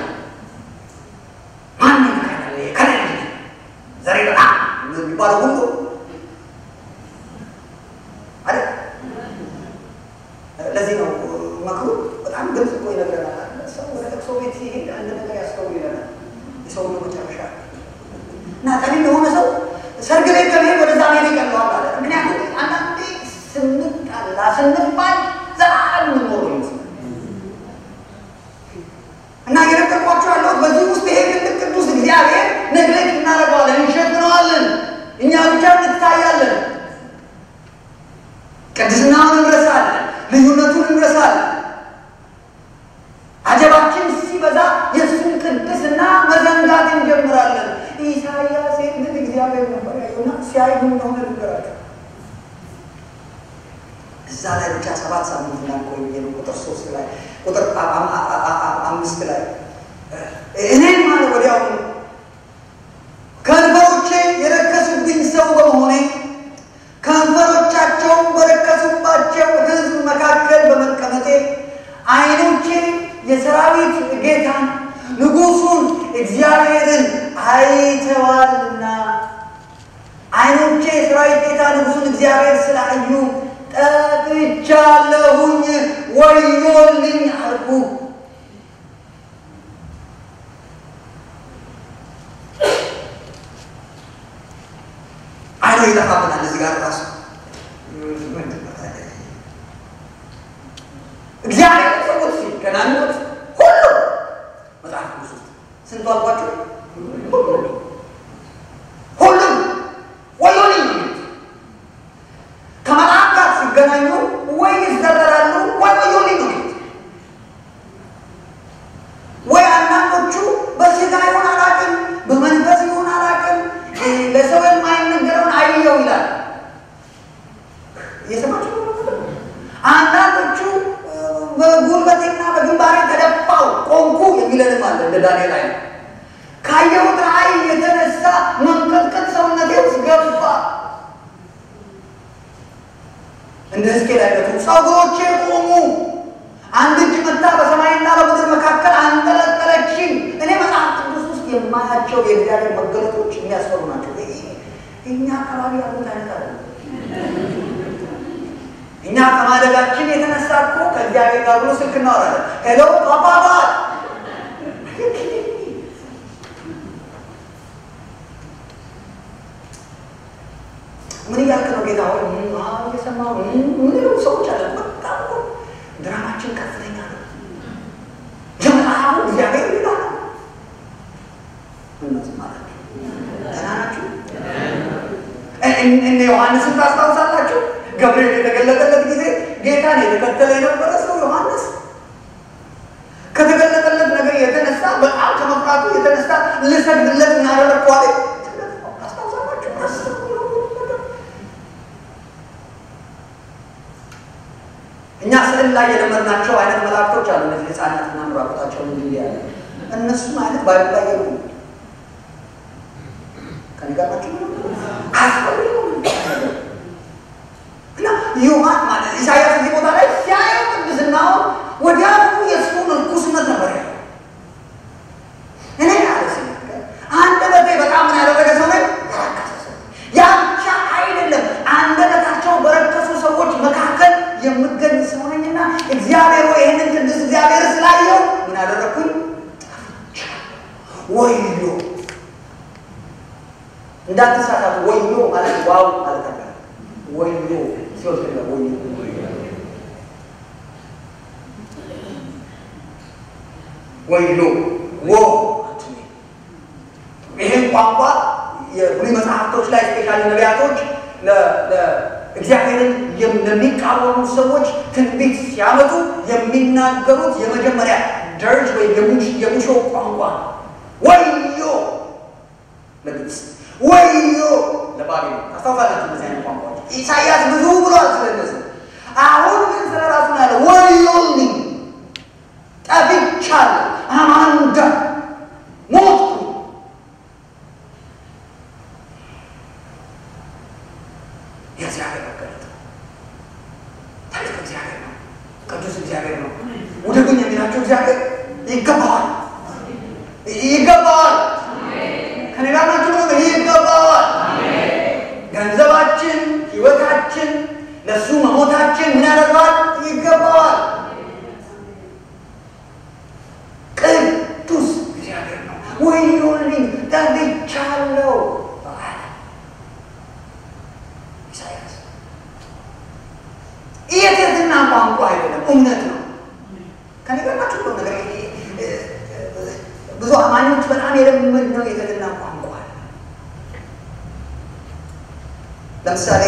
ማን ይካላል ከላይ ዘሬ በጣም የሚባለው ሁሉ አይደል? ለዚህ ነው መክሩ በጣም ግልጽ እኮ ይነግረናል። ሰው ወደ ለቅሶ ቤት ሲሄድ አንድ ነገር ያስተውል ይለናል። የሰው መጨረሻ እና ጠቢብ የሆነ ሰው ሰርግ ቤት ከመሄድ ወደዛ መሄድ ይቀለዋል አለ። ምክንያቱም አንዳንዴ ስንጣላ ስንባል ዘላለም የምንኖረው ይመስላል እና እየነገርኳቸው ያለሁት በዚህ ውስጥ ይሄ ትልቅ ቅዱስ እግዚአብሔር ነግሌክት እናደርገዋለን፣ እንሸፍነዋለን፣ እኛ ብቻ እንታያለን። ቅድስናውን እንረሳለን፣ ልዩነቱን እንረሳለን። አጀባችን ሲበዛ የእሱን ቅድስና መዘንጋት እንጀምራለን። ኢሳያስ ግን እግዚአብሔር ነበር ያየውና ሲያይ ምን እንደሆነ ልንገራቸው። እዛ ላይ ብቻ ሰባት ሳምንት እንዳልቆይ ነው። ቁጥር ሶስት ላይ ቁጥር አምስት ላይ እኔም አለ ወዲያው ከንፈሮቼ የረከሱብኝ ሰው በመሆኔ ከንፈሮቻቸውን በረከሱባቸው ሕዝብ መካከል በመቀመጤ ዓይኖቼ የሰራዊት ጌታን ንጉሱን እግዚአብሔርን አይተዋልና ዓይኖቼ የሰራዊት ጌታ እግዚአብሔር ስላዩ ጠፍቻለሁኝ፣ ወዮልኝ አልኩ። አይኖ ይጠፋብናል። እዚህ ጋር ራሱ እግዚአብሔር ሰዎች ሲገናኙት ሁሉ መጽሐፍ ቅዱስ ውስጥ ስንቱ አልኳቸው? ሁሉም ወዮልኝ የሚሉት ከመልአክ ጋር ሲገናኙ ወይ ይዘረራሉ ወይ ወዮልኝ ነው የሚሉት። ወይ አንዳንዶቹ በስጋ ይሆን አላውቅም፣ በመንፈስ ይሆን አላውቅም፣ ለሰው የማይነገረውን አየው ይላል። እየሰማችሁ አንዳንዶቹ በጉልበቴና በግንባሬ ተደፋው ቆንኩ የሚለንም አለ እንደ ዳንኤል አይነት ካየሁት ራእይ የተነሳ መንቀጥቀጥ ሰውነቴ ውስጥ ገባ። እንደ ሕዝቅኤል አይነቱ ፀጉሮቼ ቆሙ። አንድ እጅ መታ በሰማይና በምድር መካከል አንጠለጠለችኝ። እኔ መጽሐፍ ቅዱስ ውስጥ የማያቸው የእግዚአብሔር መገለጦች የሚያስፈሩ ናቸው። እኛ አካባቢ ያሉት አይነት አለ። እኛ ከማደጋችን የተነሳ እኮ ከእግዚአብሔር ጋር ብሎ ስልክ እናወራለን። ሄሎ ፓፓ ምን እያልክ ነው ጌታ ሆይ? እየሰማሁ ምንለው ሰዎች አለ። በጣም እኮ ድራማችን ከፍተኛ ነው። የመጽሐፉ እግዚአብሔር ሌላ ነው። እነዚህ ማለት ደህና ናችሁ? እነ ዮሐንስን ታስታውሳላችሁ? ገብርኤል የተገለጠለት ጊዜ ጌታን የተከተለ የነበረ ሰው ዮሐንስ ከተገለጠለት ነገር የተነሳ በጣም ከመፍራቱ የተነሳ ልሰግድለት እናደረግኳለ ታስታውሳላችሁ? እኛ ስዕል ላይ የለመድናቸው አይነት መላእክቶች አሉ። እነዚህ ህፃናትና ምራቁታቸውን እንዲ ያለ እነሱም አይነት ባይብል ላይ የሉ ከነጋራቸው እና ዮሐን ማለት ኢሳያስ እዚህ ቦታ ላይ ሲያየው ቅድስናውን ወዲያውኑ የእሱን እርኩስነት ነበር ያለው። እኔ ያለ ሲናገር አንደበቴ በጣም ምን ያደረገ ሰው ላይ ያረከሰ ሰው ያ ብቻ አይደለም፣ አንደበታቸው በረከሱ ሰዎች መካከል የምገኝ ሰው ነኝና እግዚአብሔር ወይ ይህንን ቅዱስ እግዚአብሔር ስላየው ምን አደረግኩኝ? ወዮ እንዳትሳሳቱ። ወዮ ማለት ዋው ማለት አለ። ወዮ ሲወስድ ወዮ ወዮ ወ ይህን ቋንቋ የብሉይ መጽሐፍቶች ላይ ስፔሻሊ ነቢያቶች እግዚአብሔርን ለሚቃወሙ ሰዎች ትንቢት ሲያመጡ የሚናገሩት የመጀመሪያ ደርጅ ወይም የሙሾ ቋንቋ ነው። ወዮ ለግብፅ፣ ወዮ ለባቢሎን። ታስታውሳላችሁ እንደዚህ አይነት ቋንቋዎች ኢሳያስ ብዙ ብሏል ስለነዚህ። አሁን ግን ስለ ራሱ ነው ያለ ወዮልኝ፣ ጠፍቻለሁ፣ አማንዳ ሞትኩ የእግዚአብሔር መገለጥ ታሪክ እግዚአብሔር ነው። ቅዱስ እግዚአብሔር ነው። ውደዱኝ የሚላቸው እግዚአብሔር ይገባዋል፣ ይገባዋል። ከኔ ጋር ናችሁ ነው። ይገባዋል። ገንዘባችን፣ ህይወታችን፣ ለእሱ መሞታችን ምን ያደርገዋል? ይገባዋል። ቅዱስ እግዚአብሔር ነው። ወዮልኝ ጠፍቻለሁ የትህትና ቋንቋ አይደለም፣ እውነት ነው። ከኔ ጋር ናችሁ እኮ ነገር ብዙ አማኞች በጣም የለመድነው የትህትና ቋንቋ አለ። ለምሳሌ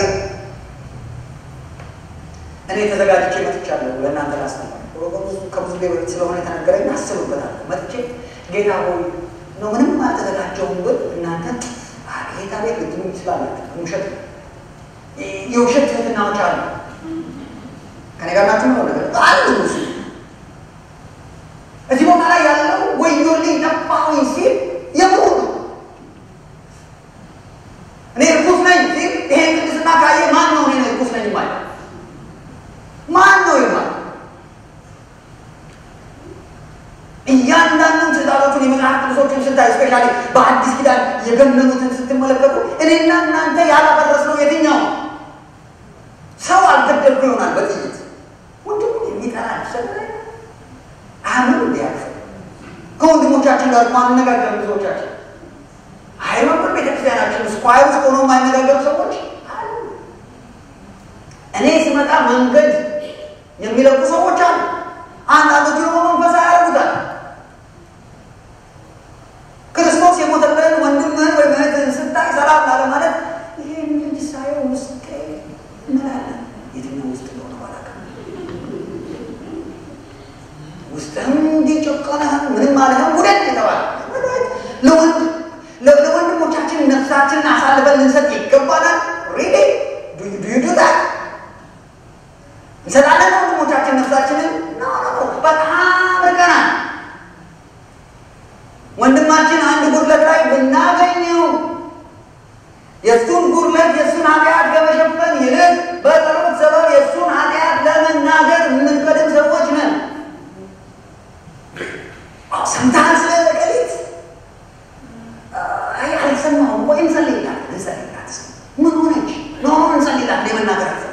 እኔ ተዘጋጅቼ መጥቻለሁ ለእናንተ ላስተምር። ከብዙ ጊዜ በፊት ስለሆነ የተነገረኝ አስብበታለሁ። መጥቼ ጌታ ሆይ ነው ምንም አልተዘጋጀውም ብል እናንተ ጌታ ቤት ልትሉ ይችላላችሁ። ውሸት የውሸት ትህትናዎች አሉ። ከኔ ጋር ናችሁ ነው ነገር አሉ እሱ እዚህ ቦታ ላይ ያለው ወዮልኝ ጠፋሁኝ ሲል የምሩ ነው። እኔ እርኩስ ነኝ ሲል ይሄን ቅድስና ካየ ማን ነው እኔ እርኩስ ነኝ ማለት ማን ነው ይባል? እያንዳንዱን ትእዛዞቹን የመጽሐፍ ቅዱሶችን ስታይ ስፔሻሊ በአዲስ ኪዳን የገነኑትን ስትመለከቱ እኔና እናንተ ያላፈረስነው የትኛው ጋር እኮ አንነጋገርም ብዙዎቻችን። አይሮብን ቤተክርስቲያናችን ስኳይ ውስጥ ሆኖ የማይነጋገሩ ሰዎች አሉ። እኔ ስመጣ መንገድ የሚለቁ ሰዎች አሉ። አንዳንዶቹ ደግሞ መንፈሳዊ ያደርጉታል። ክርስቶስ የሞተብህን ወንድምህን ወይም እህትህን ስታይ ሰላም ላለ ማለት ይህን ልጅ ሳየው ውስጤ ምን አለ? የትኛው ውስጥ እንደሆነ ባላውቅም ውስጥህም እንዲጨቆነህም ምንም አለህም ውደት የተባለ ለወንድ ለወንድሞቻችን ነፍሳችንን አሳልፈን ልንሰጥ ይገባናል። ሪሊ ዱዩዱታ እንሰጣለን ወንድሞቻችን ነፍሳችንን በጣም ርቀናል። ወንድማችን አንድ ጉድለት ላይ ብናገኘው የእሱን ጉድለት የእሱን ኃጢአት ከመሸፈን ይልቅ በጸሎት ሰበብ የእሱን ኃጢአት ለመናገር የምንቀድም ሰዎች ነን። ሰምተሃል ስለ ቀሊት አልሰማሁም ወይ እንጸልይላት እንጸልይላት ምን ሆነች ኖ እንጸልይላት የመናገር አልፈልግም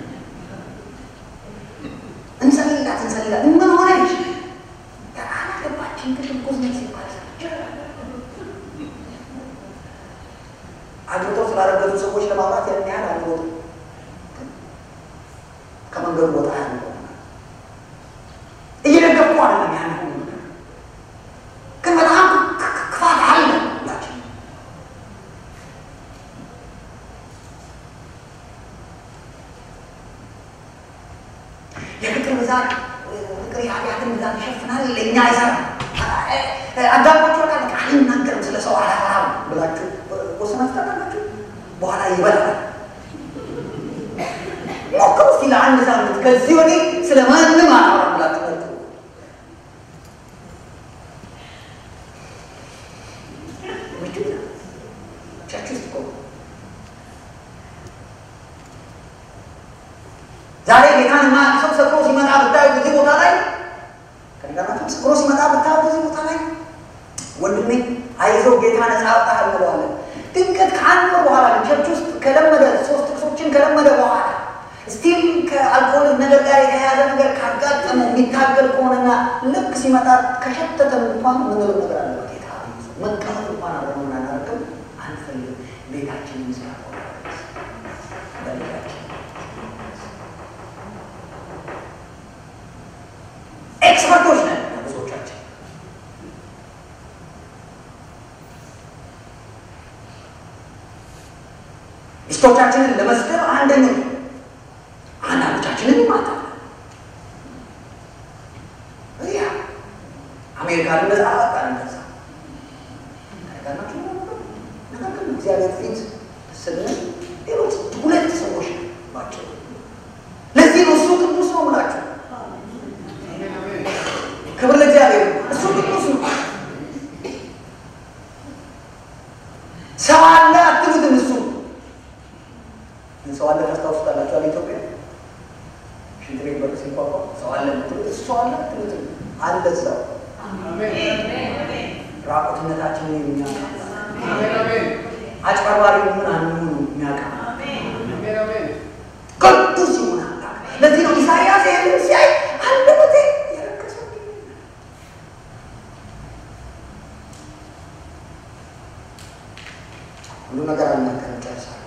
እንጸልይላት እንጸልይላት ምን ሆነች አላገባችን ክትኩስ ነች ሲባል አግብተው ስላረገዙ ሰዎች ለማውራት ያን ያህል አንወጡ ከመንገዱ ወጣ ያለ እየደገፉ አይደለም ያን ሁሉ ነገር ግን በጣም ክፋት አለ ሁላችን የፍቅር ብዛት ፍቅር የኃጢአትን ብዛት ይሸፍናል ለእኛ አይሰራም አጋባቸው ቃል አልናገርም ስለ ሰው አላወራም ብላችሁ ወሰናችሁ ታውቃላችሁ በኋላ ይበላል ሞክሩ እስኪ ለአንድ ሳምንት ከዚህ ወዲህ ስለ ማንም አላወራም ብላችሁ ሞክሩ ዛሬ ጌታን የማያውቅ ሰው ሰክሮ ሲመጣ ብታዩ በዚህ ቦታ ላይ ከነገራችሁ ሰክሮ ሲመጣ ብታዩ በዚህ ቦታ ላይ ወንድሜ አይዞህ ጌታ ነፃ ያወጣሃል እንለዋለን። ድንገት ከአንድ ወር በኋላ ቸርች ውስጥ ከለመደ ሶስት ጥቅሶችን ከለመደ በኋላ ስቲል ከአልኮል ነገር ጋር የተያያዘ ነገር ካጋጠመው የሚታገል ከሆነና ልክ ሲመጣ ከሸተተን እንኳን ምንለው ነገር አለ። ጌታ መቀመጥ እንኳን አብረን እናደርግም አንፈልግም። ቤታችን ምስራ በቤታችን ኤክስፐርቶች ነን ብዙዎቻችን። ሚስቶቻችንን ለመስደብ አንደኛው አንዳንዶቻችንን ይማታል። ያ አሜሪካን ነጻ አወጣን እንደዛ ነገር ግን እግዚአብሔር ፊት ስንል ሌሎች ሁለት ሰዎች ናቸው። ለዚህ ነው እሱ ቅዱስ ነው ብላችሁ ክብር ለእግዚአብሔር። እሱ ቅዱስ ነው። ሰው አለ አትሉትም። እሱ ሰው አለ ታስታውሱታላችሁ። አለ ኢትዮጵያ ሽንት ቤት በር ሲንኳኳ ሰው አለ የምትሉት እሱ አለ አትሉትም። አለ እዛው ራቁትነታችንን የሚያውቅ አጭበርባሪ ምን አንሆኑ የሚያውቅ ቅዱስ ይሆን አምላክ። ለዚህ ነው ኢሳያስ ይህንን ሲያይ አንደበቴ የረከሰ ሁሉ ነገር አልናገርም፣ ጨርሳለሁ።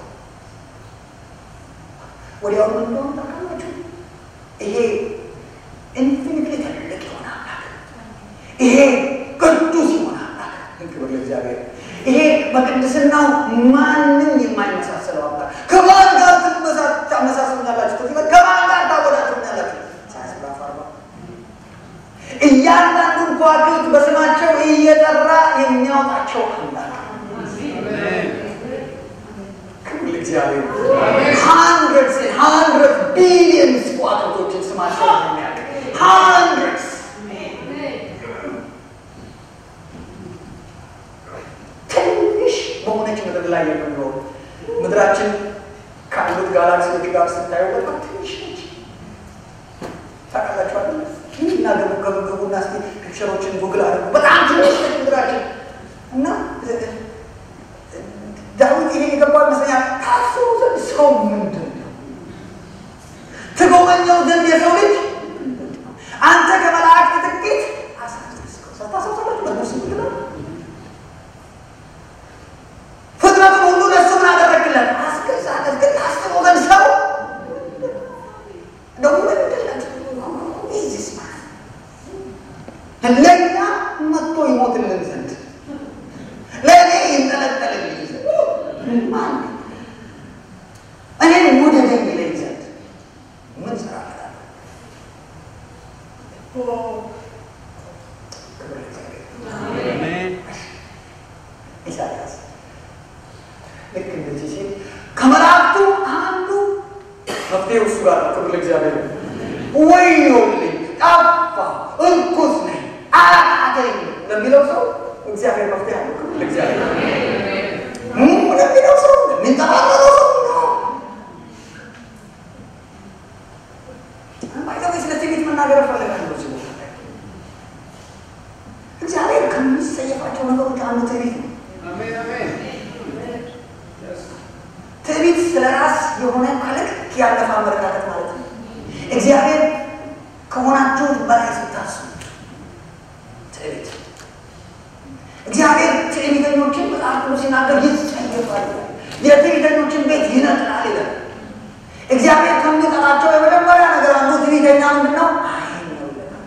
ወዲያው ምን እንደሆነ ታውቃላችሁ? ይሄ ኢንፊኒትሊ ትልቅ የሆነ አምላክ፣ ይሄ ቅዱስ የሆነ አምላክ፣ ክብር ለእግዚአብሔር። ይሄ በቅድስናው ማንም የማይመሳሰለው አምላክ ከማን ጋር ታመሳስሉኛላችሁ? ከዚህ ከማን ጋር ታወዳድሩኛላችሁ? ሳያስራፍ አርባ እያንዳንዱን ከዋክብት በስማቸው እየጠራ የሚያወጣቸው አምላክ ክብር ለእግዚአብሔር። ሃንድረድስ ሃንድረድ ቢሊየንስ ከዋክብቶችን ስማቸው የሚያውቅ ሃንድረድስ ትንሽ በሆነች ምድር ላይ የምንኖር ምድራችን ካሉት ጋላክሲዎች ጋር ስታየው በጣም ትንሽ ነች። ታውቃላችኋል። እና ገቡ ገቡ ገቡና እስኪ ፒክቸሮችን ጉግል አድርጉ። በጣም ትንሽ ነች ምድራችን እና ዳዊት ይሄ የገባው ይመስለኛል። ታስቡ ዘንድ ሰው ምንድን ነው? ትጎበኘው ዘንድ የሰው ልጅ አንተ ከመላእክት ጥቂት አሳነስከው። ሳታሳሳላችሁ በነሱ ምንድን ነው መፍትሄው እሱ ጋር ነው። ክብር ለእግዚአብሔር። ወዮልኝ፣ ጠፋ፣ እርኩስ ነኝ፣ አቃተኝ ለሚለው ሰው እግዚአብሔር መፍትሄ አለው። ክብር ለእግዚአብሔር። ለሚለው ሰው የሚንጠባረረው ሰው ነው። ባይዘዌ ስለ ትዕቢት መናገር እፈልጋለሁ እዚህ ቦታ ላይ እግዚአብሔር ከሚጸየፋቸው ነገሮች አንዱ ትዕቢት ነው። ትዕቢት ስለ ራስ የሆነ ከልክ ያለፈ አመለካከት ማለት ነው። እግዚአብሔር ከሆናችሁ በላይ ስታስቡ ትዕቢት እግዚአብሔር ትዕቢተኞችን መጽሐፍ ቅዱስ ሲናገር ይጸየፋል፣ የትዕቢተኞችን ቤት ይነቅላል ይላል። እግዚአብሔር ከሚጠላቸው የመጀመሪያ ነገር አንዱ ትዕቢተኛ ምንድን ነው? አይን ነው ይለናል።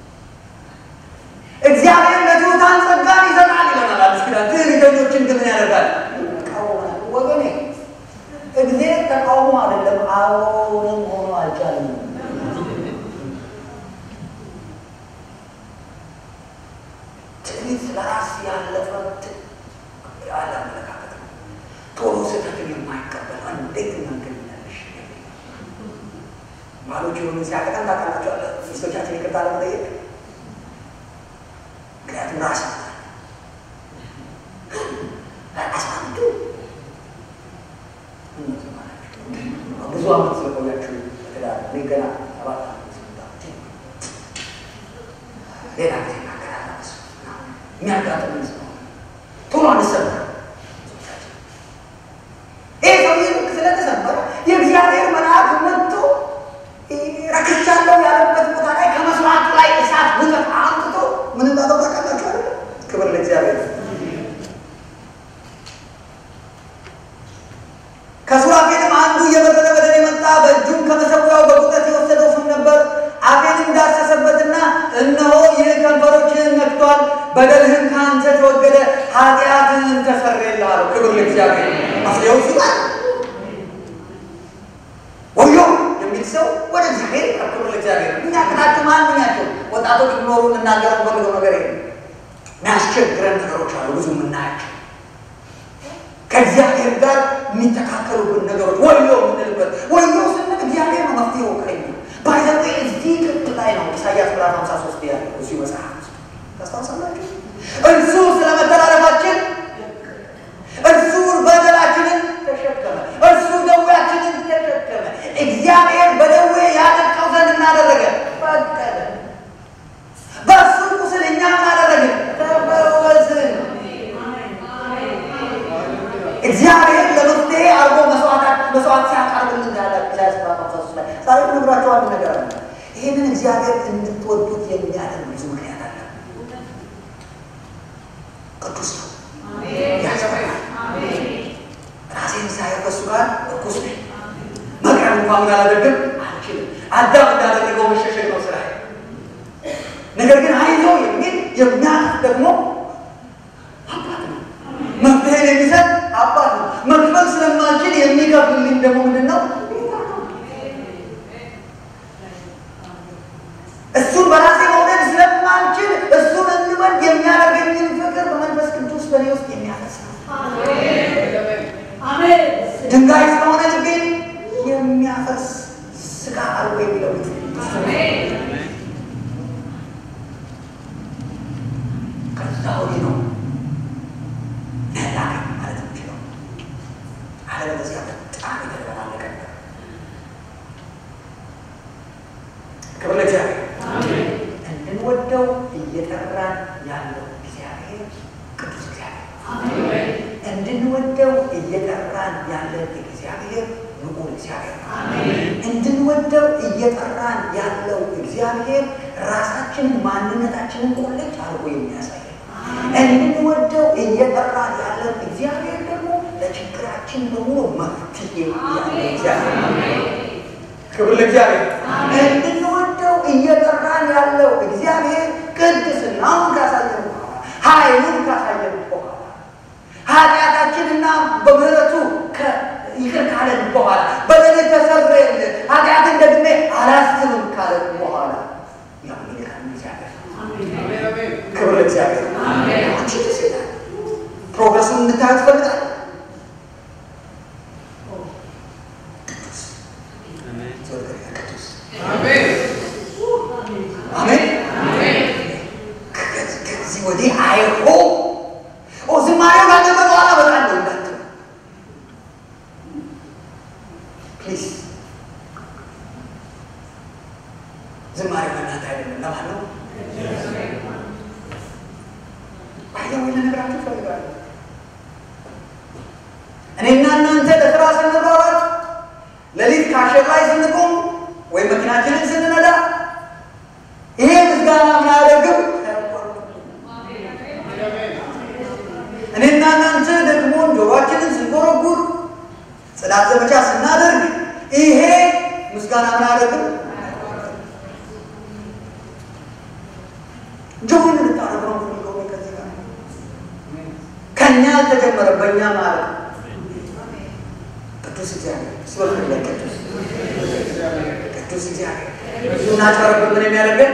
እግዚአብሔር ለትሑታን ጸጋን ይሰጣል ይለናል አዲስ ኪዳን። ትዕቢተኞችን ግን ምን ያደርጋል? ይቃወማል። ወገኔ እግዚአብሔር ተቃውሞ አይደለም፣ አዎንም ሆኖ አልቻለም። ትዕቢት ለራስ ያለፈ ያለ አመለካከት ነው። ቶሎ ስህተትን የማይቀበል እንዴት እናገኛለሽ? ባሎች የሆኑ ሲያቀጠን ታውቃላችሁ፣ ሚስቶቻችን ይቅርታ ለመጠየቅ ምክንያቱም ራስ አስማምቱ ብዙ አመት ስለቆያችሁ ትዳር እኔ ገና ሰባት አመት ስምንት አመት ሌላ ጊዜ እናገራለን። የሚያጋጥምን ሰው ቶሎ አንሰበር። ይህ ሰውዬ ልክ ስለተሰበረ የእግዚአብሔር መልአክ መጥቶ ረክቻለሁ ያለበት ቦታ ላይ ከመስዋዕቱ ላይ እሳት ውጠት አምጥቶ ምን እንዳለው ታውቃላችሁ አይደል? ክብር ለእግዚአብሔር። ከሱራፌልም አንዱ እየበረረ ወደ እኔ መጣ። በእጁም ከመሰዊያው በቁጠት የወሰደው ፍም ነበር። አፌንም ዳሰሰበትና እነሆ ይህ ከንፈሮችህን ነክቷል፣ በደልህም ከአንተ ተወገደ፣ ኃጢአትህን ተሰረየልሃል። ክብር ለእግዚአብሔር። አፍሬው ሲባል ወዮ የሚል ሰው ወደ እግዚአብሔር ይቅረብ። ክብር ለእግዚአብሔር። እኛ ቅናችሁ ማንኛቸው ወጣቶች ኖሩ ልናገር ፈልገው ነገር የለም። የሚያስቸግረን ነገሮች አሉ ብዙ የምናያቸው ከእግዚአብሔር ጋር የሚተካከሉብን ነገሮች ወዮ የምንልበት ወዮ ስንል እግዚአብሔር ነው መፍትሄው ከኛ ባይዘዌ እዚህ ክፍል ላይ ነው ኢሳያስ ምዕራፍ 53 ያለው እሱ መጽሐፍ ታስታውሳላችሁ። እርሱ ስለ መተላለፋችን እርሱ በደላችንን ተሸከመ፣ እርሱ ደዌያችንን ተሸከመ። እግዚአብሔር በደዌ ያጠቃው ዘንድ እናደረገ ፈቀደ። በእሱ ቁስል እኛ ምን አደረግን? ተፈወስን። እግዚአብሔር ለመፍትሄ አርጎ መስዋዕት ሲያቀርብልን ያለ ኢሳያስ ምዕራፍ 53 ላይ ዛሬ ነግራቸው አንድ ነገር አለ። ይህንን እግዚአብሔር እንድትወዱት የሚያደርግ ብዙ ምክንያት አለ። ቅዱስ ነው፣ ያስፈራል። ራሴን ሳየው ከእሱ ጋር እርኩስ ነኝ። መቅረብ እንኳን ምን አላደርግም አልችልም። አዳም እንዳደረገው መሸሸግ ነው ስራ። ነገር ግን አይዞ የሚል የሚያልፍ ደግሞ አባት ነው። መፍትሄ የሚሰጥ አባት ነው። መክፈል ስለማልችል የሚከፍልልኝ ደግሞ ምንድን ነው? እሱን በራሴ መውደድ ስለማልችል እሱን እንድወድ የሚያደርገኝን ፍቅር በመንፈስ ቅዱስ በእኔ ውስጥ የሚያፈስ ነው። ድንጋይ ስለሆነ ልቤን የሚያፈስ ስጋ አልቦ የሚለውጥ ከዛ ወዲህ ነው ያላገኝ ማለት የምችለው። አለበለዚያ በጣም የተደበላለቀ ነገር። ክብር ለእግዚአብሔር። እንድንወደው እየጠራን ያለው እግዚአብሔር ቅዱስ እግዚአብሔር እንድንወደው እየጠራን ያለን እግዚአብሔር ንዑድ እግዚአብሔር እንድንወደው እየጠራን ያለው እግዚአብሔር ራሳችንን ማንነታችንን ቁልጭ አድርጎ የሚያሳይ እንድንወደው እየጠራን ያለን እግዚአብሔር ደግሞ ለችግራችን በሙሉ መፍትሄ ያለ እግዚአብሔር ክብር ለእግዚአብሔር። እንድንወደው እየጠራን ያለው እግዚአብሔር ቅድስናውን ካሳየን በኋላ ኃይሉን ካሳየን በኋላ ኃጢአታችንና በምህረቱ ይቅር ካለን በኋላ በደል ተሰረየልን ኃጢአትን ደግሜ አላስብም ካለን በኋላ ያው ይልካል እግዚአብሔር። ክብር ለእግዚአብሔር። አንቺ ደስ ይላል። ፕሮግረሱን እንድታዩት ፈልጋል። አሜን። ከዚህ ወዲህ አይሆን ዝማሬው ካለፈ በኋላ በጣም ነው እንዳትሉ ፕሊዝ። ዝማሬው ለእናንተ አይደለም፣ ለማን ነው? ባይዘው ልነግራችሁ እፈልጋለሁ። እኔና እናንተ ለስራ ስንሯሯጥ ሌሊት ካሸር ላይ ስንቆም ወይም መኪናችንን ስንነዳ ይሄ ምስጋና ምናደርግም እኔና እናንተ ደግሞ ጆሮአችንን ስንጎረጉር ጽዳት ዘመቻ ስናደርግ ይሄ ምስጋና ምናደርግም ጆን ልታደርገው ፈልገው ከዚህ ጋር ከእኛ አልተጀመረም፣ በእኛ ማለት ቅዱስ እግዚአብሔር ስበለ ቅዱስ ቅዱስ እግዚአብሔር እናጨረብ ምን የሚያደርገን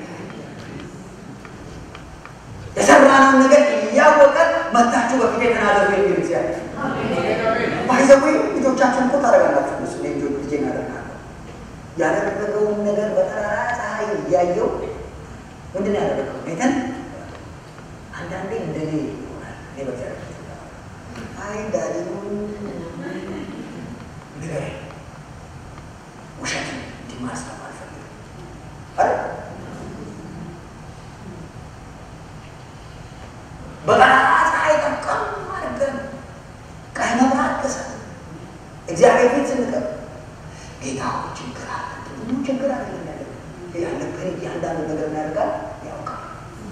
የሰራነውን ነገር እያወቀ መታችሁ በፊት የተናገሩ የሚል እግዚአብሔር ባይዘዌ ልጆቻችን እኮ ታደርጋላችሁ። እሱ ልጆ ልጄ እናደርጋለሁ ያደረገውን ነገር በጠራራ ፀሐይ እያየው ምንድን ነው ያደረገው? ቤተን አንዳንዴ እንደኔ ይሆናል። እኔ በእግዚአብሔር አይ ዳዲ ንገረኝ ውሸትን እንዲማስተም አልፈልግም አረ በጠራራ ፀሐይ ጠቀም አድርገን ቀይ መብራት ገሰ እግዚአብሔር ፊት ስንቀር ጌታ ችግር አለ ብዙ ችግር አለ ያለ ያለብን እያንዳንዱ ነገር እናደርጋል ያውቃል።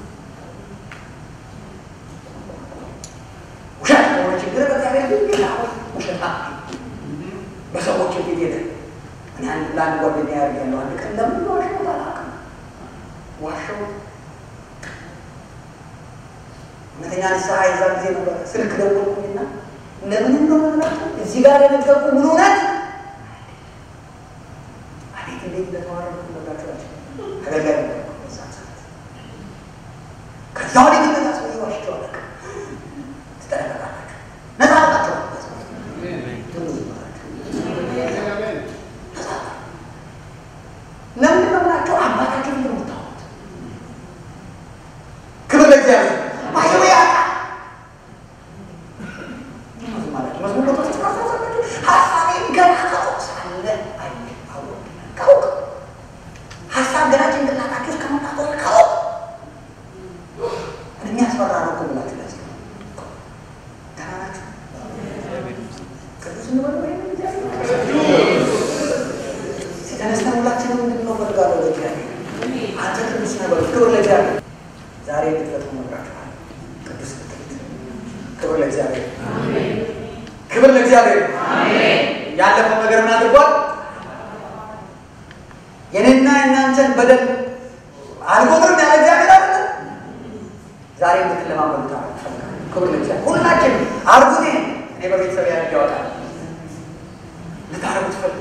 ውሸት ከሆነ ችግር በእግዚአብሔር ፊት ጌታ ሆይ ውሸት በሰዎች ፊት ሄደ እኔ አንድ ለአንድ ጓደኛ ያደርጋለሁ አንድ ቀን ለምን ዋሸው አላውቅም ዋሸው እውነተኛ ንስሐ የዛ ጊዜ ነበረ። ስልክ ደወልኩኝና ለምን እንደሆነ እዚህ ጋር የነገርኩ ምን እውነት አቤት እንዴት እንደተዋረድኩ ነግራችኋቸው አገልጋይ ነበርኩ በዛን ሰዓት። ከዛ ወዲህ ግን ነጻ ሰው ዋሽቸው አላውቅም። ትጠነቀቃላችሁ፣ ነጻ አውጣቸው ለምንድን ነው ብላችሁ አባታችሁ ፊት ነው የምታወሩት። ክብር ለእግዚአብሔር ባይዘው ያውቃል ሀሳቤን ገና ከሩቅ ሳለ አወቅ ከሩቅ ሀሳብ ገና ጭንቅላታችሁ ውስጥ ከመጣ ከሩቅ የሚያስፈራ ነው እኮ ብላችሁ ለዚህ ደህና ናችሁ? ቅዱስ እንበል ወይ ተነስተን ሁላችንም እንድንለው እፈልጋለሁ። ለእግዚአብሔር አንተ ቅዱስ ነህ በሉ። ክብር ለእግዚአብሔር። ዛሬ እንድትፈቱ እነግራችኋለሁ። ቅዱስ ልትሉት ክብር ለእግዚአብሔር ክብር ለእግዚአብሔር። ያለፈው ነገር ምን አድርጓል? የኔና የእናንተን በደል አልቆጥርም ያለ እግዚአብሔር አለ። ዛሬ እንድትለማመዱት እፈልጋለሁ። ክብር ለእግዚአብሔር። ሁላችን አድርጉት። ይሄን እኔ በቤተሰብ ያደርግ ያወጣል ልታደርጉት እፈልጋለሁ።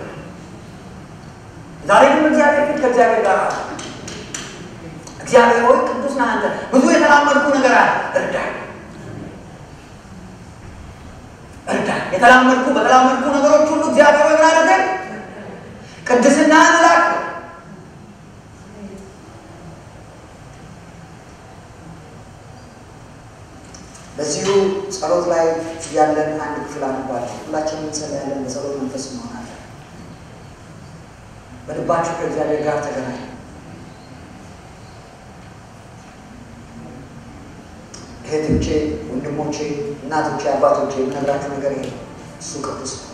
ዛሬ ግን እግዚአብሔር ፊት ከእግዚአብሔር ጋር አለ። እግዚአብሔር ሆይ ቅዱስ ነህ አንተ። ብዙ የተላመድኩ ነገር አለ፣ እርዳኝ እርዳኝ። የተላመድኩ በተላመድኩ ነገሮች ሁሉ እግዚአብሔር ሆይ ምን አድርገኝ? ቅድስናህን እላክ። በዚሁ ጸሎት ላይ ያለን አንድ ክፍል አንባለን። ሁላችንም እንጸልያለን። በጸሎት መንፈስ እንሆናለን። በልባችሁ ከእግዚአብሔር ጋር ተገናኙ። እህቶቼ፣ ወንድሞቼ፣ እናቶቼ፣ አባቶቼ የምነግራችሁ ነገር ይሄ ነው። እሱ ቅዱስ ነው።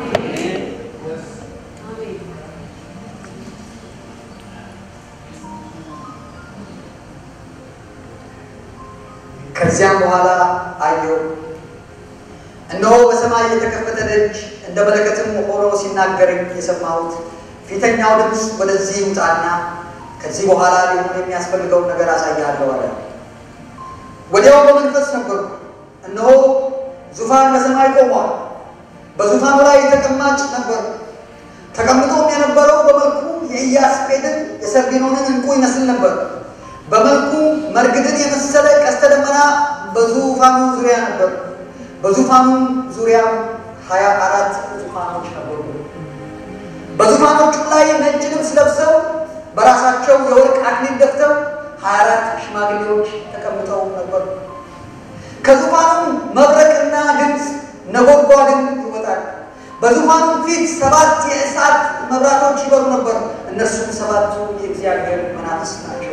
ከዚያም በኋላ አየሁ፣ እነሆ በሰማይ የተከፈተ ደጅ እንደ መለከትም ሆኖ ሲናገረኝ የሰማሁት ፊተኛው ድምፅ ወደዚህ ውጣና ከዚህ በኋላ ሊሆን የሚያስፈልገውን ነገር አሳያለሁ አለ። ወዲያው በመንፈስ ነበርኩ፣ እነሆ ዙፋን በሰማይ ቆሟል፣ በዙፋኑ ላይ ተቀማጭ ነበር። ተቀምጦም የነበረው በመልኩ የኢያስጴድን የሰርዲኖንን ዕንቁ ይመስል ነበር። በመልኩ መርግድን የመሰለ ቀስተ ደመና በዙፋኑ ዙሪያ ነበር። በዙፋኑ ዙሪያ ሀያ አራት ዙፋኖች ነበሩ። በዙፋኑ በዙፋኖቹ ላይ ነጭ ልብስ ለብሰው በራሳቸው የወርቅ አክሊል ደፍተው ሀያ አራት ሽማግሌዎች ተቀምጠው ነበሩ። ከዙፋኑም መብረቅና ድምፅ ነጎድጓድም ይወጣል። በዙፋኑ ፊት ሰባት የእሳት መብራቶች ይበሩ ነበር። እነርሱም ሰባቱ የእግዚአብሔር መናፍስት ናቸው።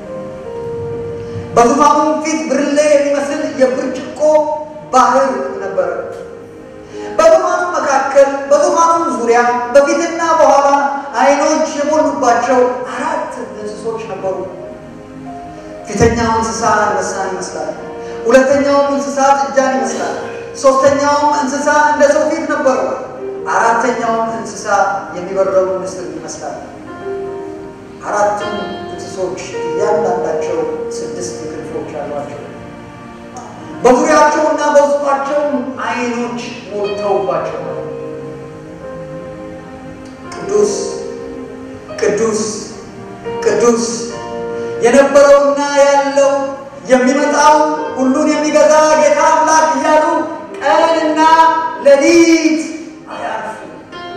በዙፋኑም ፊት ብርሌ የሚመስል የብርጭቆ ባህር ነበረ። በዙፋኑ መካከል በዙፋኑ ዙሪያ በፊትና በኋላ ዓይኖች የሞሉባቸው አራት እንስሶች ነበሩ። ፊተኛው እንስሳ አንበሳን ይመስላል። ሁለተኛውም እንስሳ ጥጃን ይመስላል። ሶስተኛውም እንስሳ እንደ ሰው ፊት ነበረው። አራተኛውም እንስሳ የሚበረውን ንስር ይመስላል። አራቱም እንስሶች እያንዳንዳቸው ስድስት ክንፎች አሏቸው። በዙሪያቸውና በውስጣቸውም ዓይኖች ሞልተውባቸው ቅዱስ ቅዱስ ቅዱስ የነበረውና ያለው የሚመጣው ሁሉን የሚገዛ ጌታ አምላክ እያሉ ቀንና ሌሊት አያርፉም።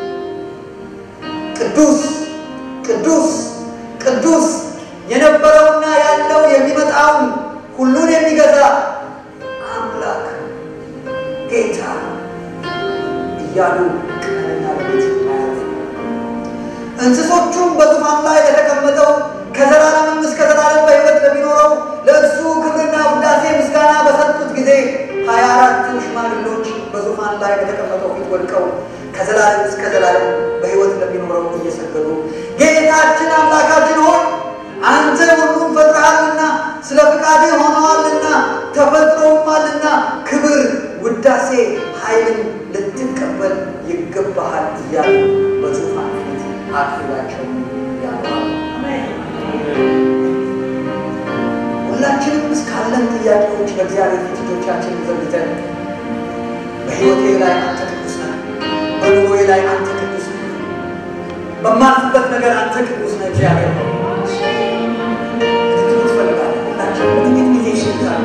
ቅዱስ ቅዱስ ቅዱስ የነበረውና ያለው የሚመጣው ሁሉን የሚገዛ አምላክ ጌታ እያሉ ቀንና ሌሊት አያርፉም። እንስሶቹም በዙፋን ላይ ለተቀመጠው ከዘላለምም እስከ ዘላለም በሕይወት ለሚኖረው ለእርሱ ክብርና ውዳሴ ምስጋና በሰጡት ጊዜ ሀያ አራቱ ሽማግሌዎች በዙፋን ላይ በተቀመጠው ፊት ወድቀው ከዘላለም እስከ ዘላለም በሕይወት ለሚኖረው እየሰገዱ ጌታችን አምላካችን ሆይ አንተ ሁሉም ፈጥረሃልና ስለ ፍቃድህ ሆነዋልና ተፈጥሮማልና ክብር፣ ውዳሴ፣ ኃይልን ልትቀበል ይገባሃል እያሉ በዙፋን ፊት አክብራቸው ያለዋል። ሁላችንም እስካለን ጥያቄዎች በእግዚአብሔር ፊት እጆቻችንን ዘርግተን በሕይወቴ ላይ አንተ ቅዱስ ነህ፣ በኑሮዬ ላይ አንተ ቅዱስ ነህ፣ በማልፍበት ነገር አንተ ቅዱስ ነህ እግዚአብሔር ነው ልትሉ ትፈልጋለህ። ሁላችንም በጥቂት ጊዜ ይሽልታል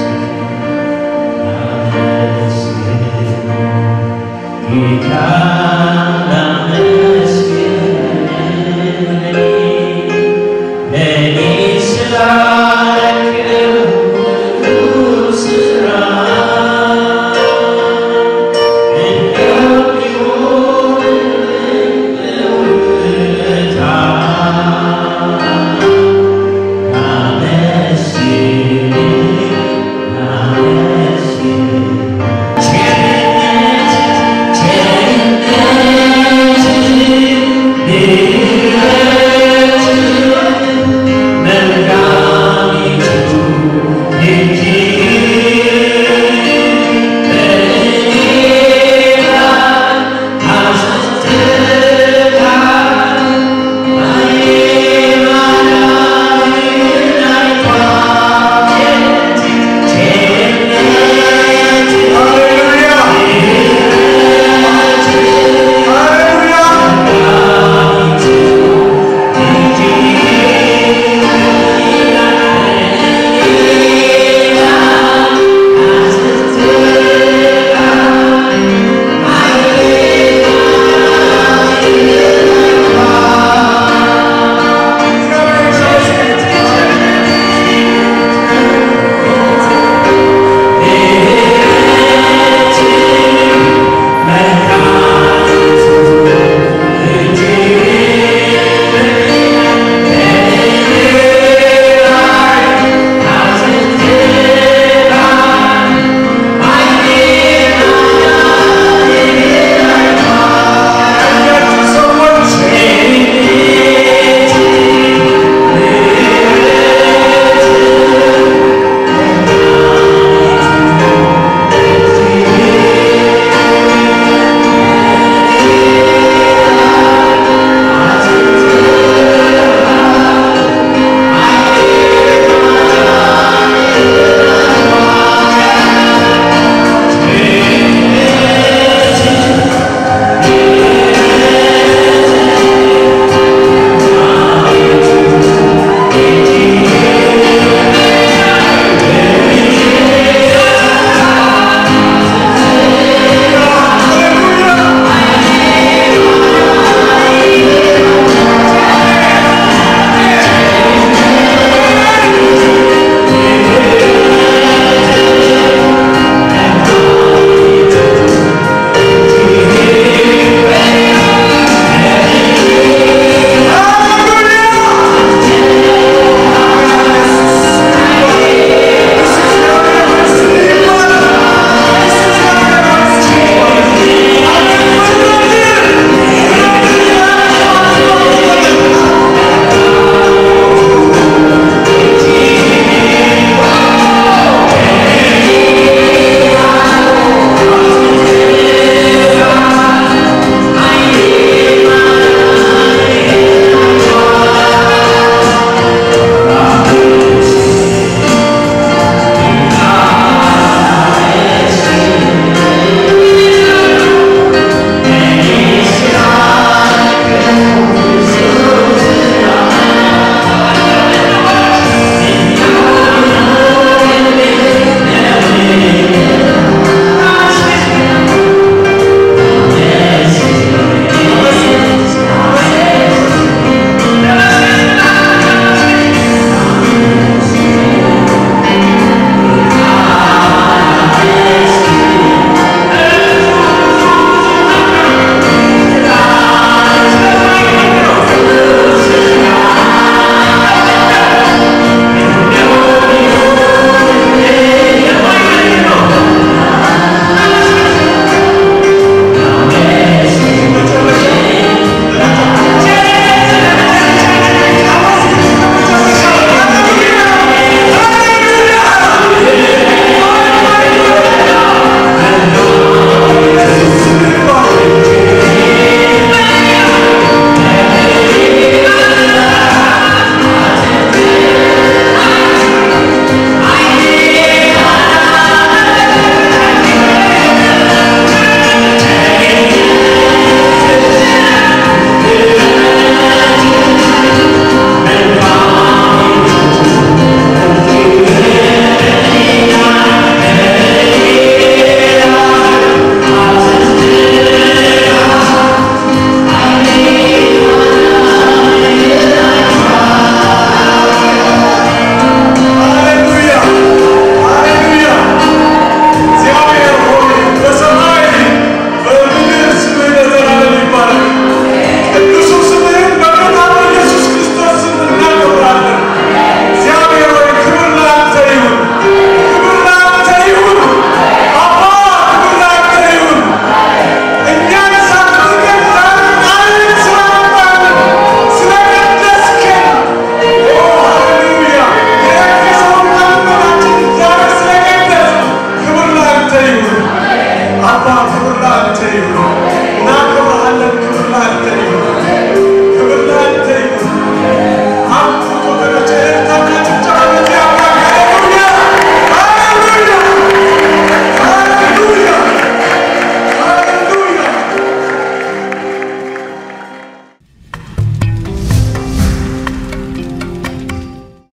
Because